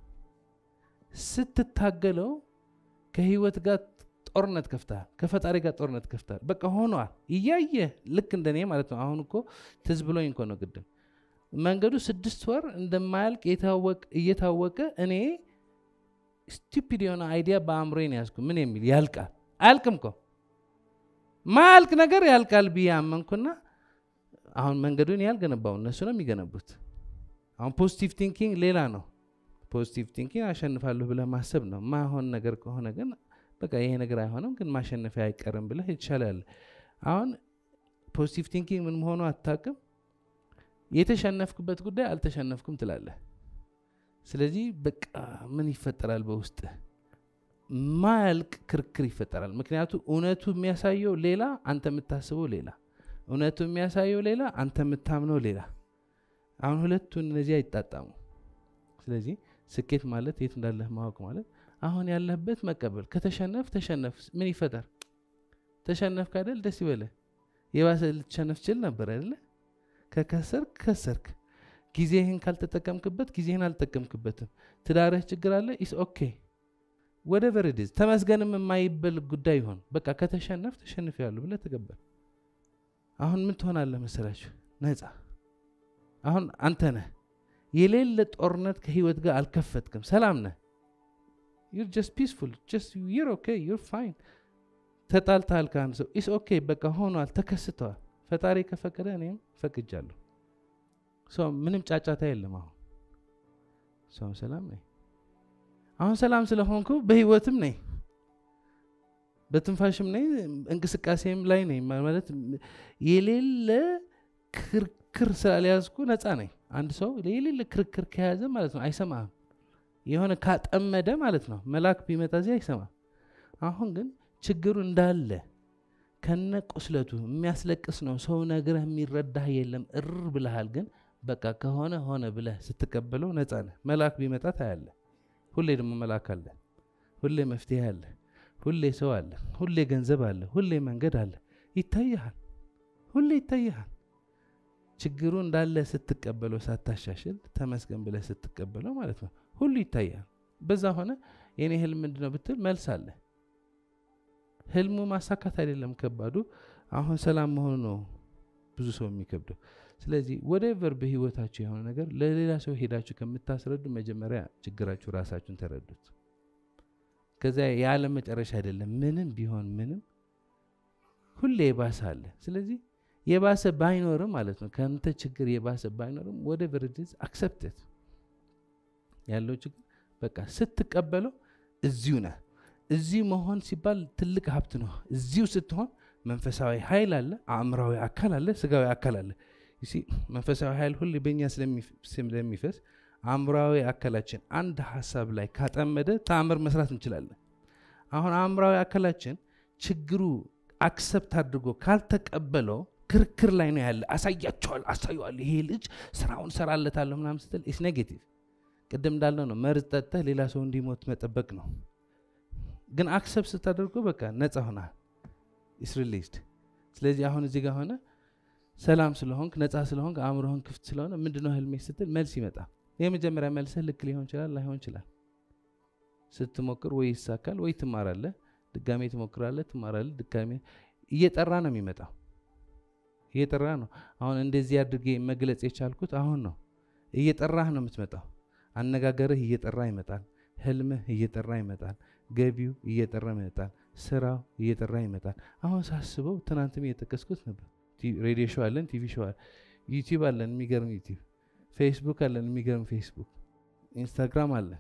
[SPEAKER 1] ስትታገለው ከህይወት ጋር ጦርነት ከፍተሃል። ከፈጣሪ ጋር ጦርነት ከፍተሃል። በቃ ሆነዋል። እያየ ልክ እንደኔ ማለት ነው። አሁን እኮ ትዝ ብሎኝ እኮ ነው ቅድም መንገዱ ስድስት ወር እንደማያልቅ እየታወቀ እኔ ስቱፒድ የሆነ አይዲያ በአእምሮዬን ያዝኩ። ምን የሚል ያልቃል። አያልቅም እኮ ማያልቅ ነገር ያልቃል ብዬ አመንኩና አሁን መንገዱን ያልገነባው እነሱ ነው የሚገነቡት። አሁን ፖዚቲቭ ቲንኪንግ ሌላ ነው። ፖዚቲቭ ቲንኪንግ አሸንፋለሁ ብለህ ማሰብ ነው። ማሆን ነገር ከሆነ ግን በቃ ይሄ ነገር አይሆንም፣ ግን ማሸነፊያ አይቀርም ብለህ የተሻለ ያለ አሁን ፖዚቲቭ ቲንኪንግ ምን መሆኑ አታውቅም። የተሸነፍክበት ጉዳይ አልተሸነፍኩም ትላለህ። ስለዚህ በቃ ምን ይፈጠራል በውስጥ ማያልቅ ክርክር ይፈጠራል። ምክንያቱ እውነቱ የሚያሳየው ሌላ፣ አንተ የምታስበው ሌላ። እውነቱ የሚያሳየው ሌላ፣ አንተ የምታምነው ሌላ። አሁን ሁለቱን እነዚህ አይጣጣሙ። ስለዚህ ስኬት ማለት የት እንዳለህ ማወቅ ማለት አሁን ያለህበት መቀበል። ከተሸነፍ ተሸነፍ፣ ምን ይፈጠር? ተሸነፍክ አይደል? ደስ ይበልህ። የባሰ ልትሸነፍ ችል ነበር አይደለ? ከከሰርክ ከሰርክ። ጊዜህን ካልተጠቀምክበት ጊዜህን አልጠቀምክበትም። ትዳርህ ችግር አለ ኢስ ኦኬ ወደ ቨርዲዝ ተመስገንም የማይበል ጉዳይ ይሆን በቃ ከተሸነፍ ተሸንፍ ያሉ ብለህ ተቀበል። አሁን ምን ትሆናለህ መሰላችሁ? ነፃ። አሁን አንተ ነህ የሌለ ጦርነት ከህይወት ጋር አልከፈትክም። ሰላም ነህ። ዩር ጀስት ፒስፉል ጀስት ዩር ኦኬ ዩር ፋይን። ተጣልተሃል ከአንድ ሰው ኢስ ኦኬ በቃ ሆኗል፣ ተከስተዋል። ፈጣሪ ከፈቀደ እኔም ፈቅጃለሁ። ሰው ምንም ጫጫታ የለም። አሁን ሰው ሰላም ነኝ። አሁን ሰላም ስለሆንኩ በህይወትም ነኝ፣ በትንፋሽም ነኝ፣ እንቅስቃሴም ላይ ነኝ። ማለት የሌለ ክርክር ስላልያዝኩ ነፃ ነኝ። አንድ ሰው የሌለ ክርክር ከያዘ ማለት ነው አይሰማህም። የሆነ ካጠመደ ማለት ነው መልአክ ቢመጣ እዚህ አይሰማም። አሁን ግን ችግሩ እንዳለ ከነ ቁስለቱ የሚያስለቅስ ነው። ሰው ነግረህ የሚረዳህ የለም። እር ብልሃል። ግን በቃ ከሆነ ሆነ ብለህ ስትቀበለው ነፃ ነህ። መልአክ ቢመጣ ታያለህ። ሁሌ ደግሞ መልአክ አለ። ሁሌ መፍትሄ አለ። ሁሌ ሰው አለ። ሁሌ ገንዘብ አለ። ሁሌ መንገድ አለ። ይታይሃል። ሁሌ ይታይሃል። ችግሩ እንዳለ ስትቀበለው ሳታሻሽል ተመስገን ብለህ ስትቀበለው ማለት ነው ሁሉ ይታያል። በዛ ሆነ የኔ ህልም ምንድን ነው ብትል መልስ አለ። ህልሙ ማሳካት አይደለም ከባዱ፣ አሁን ሰላም መሆኑ ነው ብዙ ሰው የሚከብደው። ስለዚህ ወደቨር በህይወታችሁ የሆነ ነገር ለሌላ ሰው ሄዳችሁ ከምታስረዱ መጀመሪያ ችግራችሁ ራሳችሁን ተረዱት። ከዚያ የዓለም መጨረሻ አይደለም። ምንም ቢሆን ምንም ሁሌ የባሰ አለ። ስለዚህ የባሰ ባይኖርም ማለት ነው ከአንተ ችግር የባሰ ባይኖርም ወደ ቨርዲዝ አክሰፕትት ያለው ችግር በቃ ስትቀበለው እዚሁ ነህ። እዚሁ መሆን ሲባል ትልቅ ሀብት ነው። እዚሁ ስትሆን መንፈሳዊ ኃይል አለ፣ አእምራዊ አካል አለ፣ ስጋዊ አካል አለ። መንፈሳዊ ኃይል ሁሌ በእኛ ስለሚፈስ አእምሯዊ አካላችን አንድ ሀሳብ ላይ ካጠመደ ተአምር መስራት እንችላለን። አሁን አእምሯዊ አካላችን ችግሩ አክሰፕት አድርጎ ካልተቀበለው ክርክር ላይ ነው ያለ። አሳያቸዋል አሳየዋል ይሄ ልጅ ስራውን ሰራለታለሁ ምናምን ስትል ኢስ ኔጌቲቭ። ቅድም እንዳልነው ነው መርዝ ጠጥተህ ሌላ ሰው እንዲሞት መጠበቅ ነው። ግን አክሰፕት ስታደርጎ በቃ ነፃ ሆናል። ኢስ ሪሊዝድ። ስለዚህ አሁን እዚህ ጋር ሆነ ሰላም ስለሆንክ ነፃ ስለሆንክ አእምሮህን ክፍት ስለሆነ ምንድነው ህልሜ ስትል መልስ ይመጣል። የመጀመሪያ መልስህ ልክ ሊሆን ይችላል፣ ላይሆን ይችላል። ስትሞክር ወይ ይሳካል ወይ ትማራለህ። ድጋሜ ትሞክራለህ፣ ትማራለህ። ድጋሜ እየጠራ ነው የሚመጣው እየጠራ ነው። አሁን እንደዚህ አድርጌ መግለጽ የቻልኩት አሁን ነው። እየጠራህ ነው የምትመጣው። አነጋገርህ እየጠራ ይመጣል። ህልምህ እየጠራ ይመጣል። ገቢው እየጠራ ይመጣል። ስራው እየጠራ ይመጣል። አሁን ሳስበው ትናንትም እየጠቀስኩት ነበር። ሬዲዮ ሾው አለን፣ ቲቪ ሾው አለን፣ ዩቲዩብ አለን፣ የሚገርም ዩቲዩብ፣ ፌስቡክ አለን፣ የሚገርም ፌስቡክ፣ ኢንስታግራም አለን፣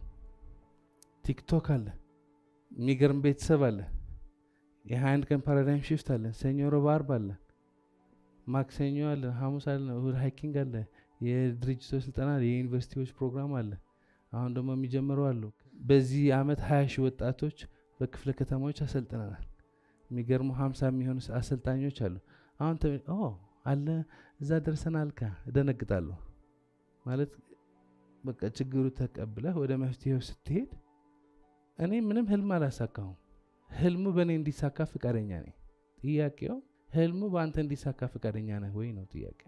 [SPEAKER 1] ቲክቶክ አለን፣ የሚገርም ቤተሰብ አለን፣ የሀያ አንድ ቀን ፓራዳይም ሽፍት አለን፣ ሰኞ፣ ረቡዕ፣ ዓርብ አለን፣ ማክሰኞ አለን፣ ሐሙስ አለን፣ እሁድ ሃይኪንግ አለ፣ የድርጅቶች ስልጠና አለ፣ የዩኒቨርሲቲዎች ፕሮግራም አለ። አሁን ደግሞ የሚጀምሩ አሉ። በዚህ አመት ሀያ ሺህ ወጣቶች በክፍለ ከተማዎች አሰልጥነናል። የሚገርሙ ሀምሳ የሚሆኑ አሰልጣኞች አሉ። አሁን አለ እዛ ደርሰናል ካ እደነግጣለሁ ማለት በቃ ችግሩ ተቀብለህ ወደ መፍትሄው ስትሄድ እኔ ምንም ህልም አላሳካሁም። ህልሙ በእኔ እንዲሳካ ፍቃደኛ ነኝ። ጥያቄው ህልሙ በአንተ እንዲሳካ ፍቃደኛ ነህ ወይ ነው ጥያቄው።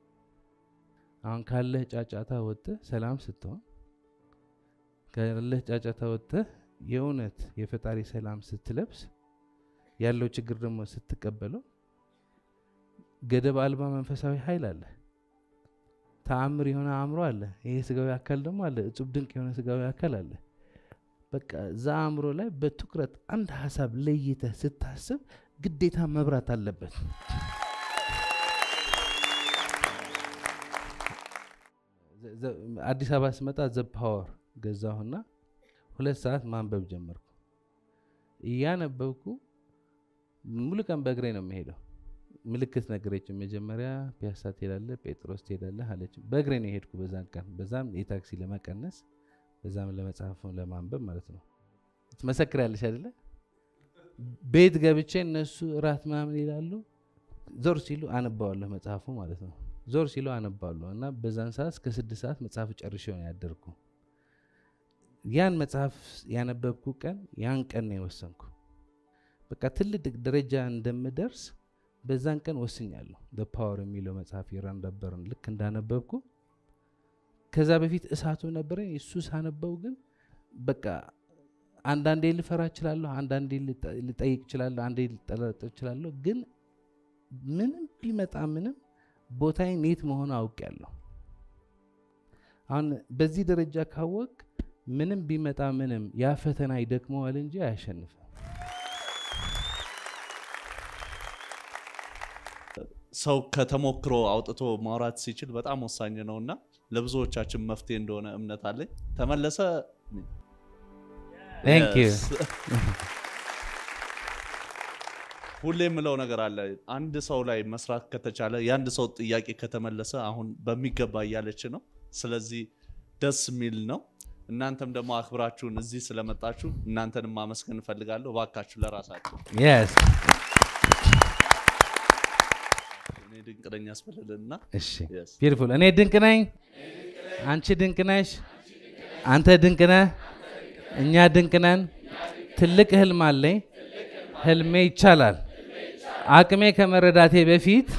[SPEAKER 1] አሁን ካለህ ጫጫታ ወጥተህ ሰላም ስትሆን ካለህ ጫጫታ ወጥተህ የእውነት የፈጣሪ ሰላም ስትለብስ ያለው ችግር ደግሞ ስትቀበለው ገደብ አልባ መንፈሳዊ ኃይል አለ። ተአምር የሆነ አእምሮ አለ። ይሄ ስጋዊ አካል ደግሞ አለ። እጹብ ድንቅ የሆነ ስጋዊ አካል አለ። በቃ እዛ አእምሮ ላይ በትኩረት አንድ ሀሳብ ለይተህ ስታስብ ግዴታ መብራት አለበት። አዲስ አበባ ስመጣ ዘ ፓወር ገዛሁና ሁለት ሰዓት ማንበብ ጀመርኩ። እያነበብኩ ሙሉ ቀን በእግሬ ነው የምሄደው። ምልክት ነገረች። መጀመሪያ ፒያሳ ትሄዳለህ፣ ጴጥሮስ ትሄዳለህ አለች። በእግሬ ነው የሄድኩ በዛን ቀን። በዛም የታክሲ ለመቀነስ በዛም ለመጽሐፍ ለማንበብ ማለት ነው። ትመሰክሪያለሽ አይደለ? ቤት ገብቼ እነሱ እራት ምናምን ይላሉ። ዞር ሲሉ አነባዋለሁ መጽሐፉ ማለት ነው። ዞር ሲሉ አነባዋለሁ እና በዛን ሰዓት እስከ ስድስት ሰዓት መጽሐፍ ጨርሼ ነው ያደርኩ። ያን መጽሐፍ ያነበብኩ ቀን ያን ቀን ነው የወሰንኩ። በቃ ትልቅ ደረጃ እንደምደርስ በዛን ቀን ወስኛለሁ። ፓወር የሚለው መጽሐፍ የራንዳ በርን ልክ እንዳነበብኩ ከዛ በፊት እሳቱ ነበረኝ። እሱ ሳነበው ግን በቃ አንዳንዴ ልፈራ እችላለሁ፣ አንዳንዴ ልጠይቅ እችላለሁ፣ አንዴ ልጠረጥር እችላለሁ። ግን ምንም ቢመጣ ምንም ቦታዬን የት መሆኑ አውቄያለሁ። አሁን በዚህ ደረጃ ካወቅ ምንም ቢመጣ ምንም ያ ፈተና ይደክመዋል እንጂ አያሸንፍም።
[SPEAKER 3] ሰው ከተሞክሮ አውጥቶ ማውራት ሲችል በጣም ወሳኝ ነው እና ለብዙዎቻችን መፍትሄ እንደሆነ እምነት አለኝ። ተመለሰ
[SPEAKER 1] Thank you.
[SPEAKER 3] Yes. ሁሌ የምለው ነገር አለ። አንድ ሰው ላይ መስራት ከተቻለ የአንድ ሰው ጥያቄ ከተመለሰ አሁን በሚገባ እያለች ነው። ስለዚህ ደስ የሚል ነው። እናንተም ደግሞ አክብራችሁን እዚህ ስለመጣችሁ እናንተንም ማመስገን እንፈልጋለሁ። እባካችሁ ለራሳችሁ
[SPEAKER 1] Yes.
[SPEAKER 3] እኔ ድንቅ ነኝ ያስበልልና
[SPEAKER 1] እሺ
[SPEAKER 3] Yes.
[SPEAKER 1] ቢዩቲፉል። እኔ ድንቅ ነኝ፣ አንቺ ድንቅ ነሽ፣ አንተ ድንቅ ነህ፣ እኛ ድንቅ ነን። ትልቅ ህልም አለኝ። ህልሜ ይቻላል። አቅሜ ከመረዳቴ በፊት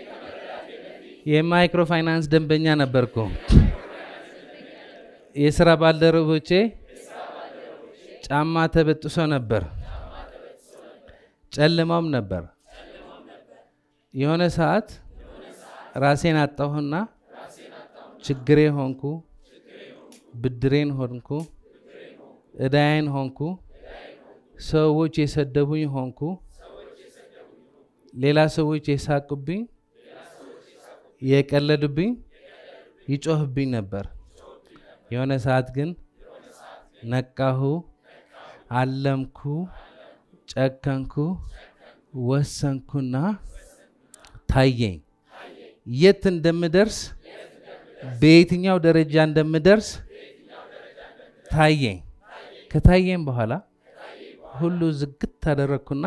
[SPEAKER 1] የማይክሮ ፋይናንስ ደንበኛ ነበርኩ። የስራ ባልደረቦቼ ጫማ ተበጥሶ ነበር፣ ጨልማውም ነበር። የሆነ ሰዓት ራሴን አጣሁና ችግሬ ሆንኩ፣ ብድሬን ሆንኩ፣ እዳዬን ሆንኩ፣ ሰዎች የሰደቡኝ ሆንኩ፣ ሌላ ሰዎች የሳቁብኝ፣ የቀለዱብኝ፣ ይጮህብኝ ነበር። የሆነ ሰዓት ግን ነቃሁ፣ አለምኩ፣ ጨከንኩ፣ ወሰንኩና ታየኝ። የት እንደምደርስ በየትኛው ደረጃ እንደምደርስ ታየኝ። ከታየኝ በኋላ ሁሉ ዝግት ታደረግኩና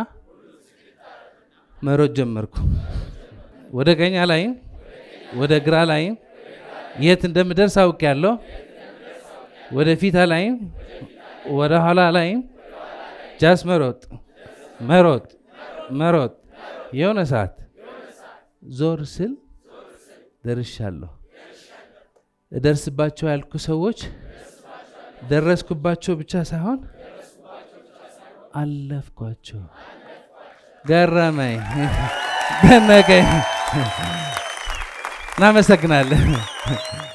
[SPEAKER 1] መሮጥ ጀመርኩ። ወደ ቀኝ ላይም ወደ ግራ ላይም የት እንደምደርስ አውቄያለሁ። ወደ ፊት ላይም ወደ ኋላ ላይም ጃስ መሮጥ መሮጥ መሮጥ የሆነ ሰዓት ዞር ስል ደርሻለሁ። እደርስባቸው ያልኩ ሰዎች ደረስኩባቸው ብቻ ሳይሆን አለፍኳቸው። ገረመኝ፣ ደነቀኝ። እናመሰግናለን።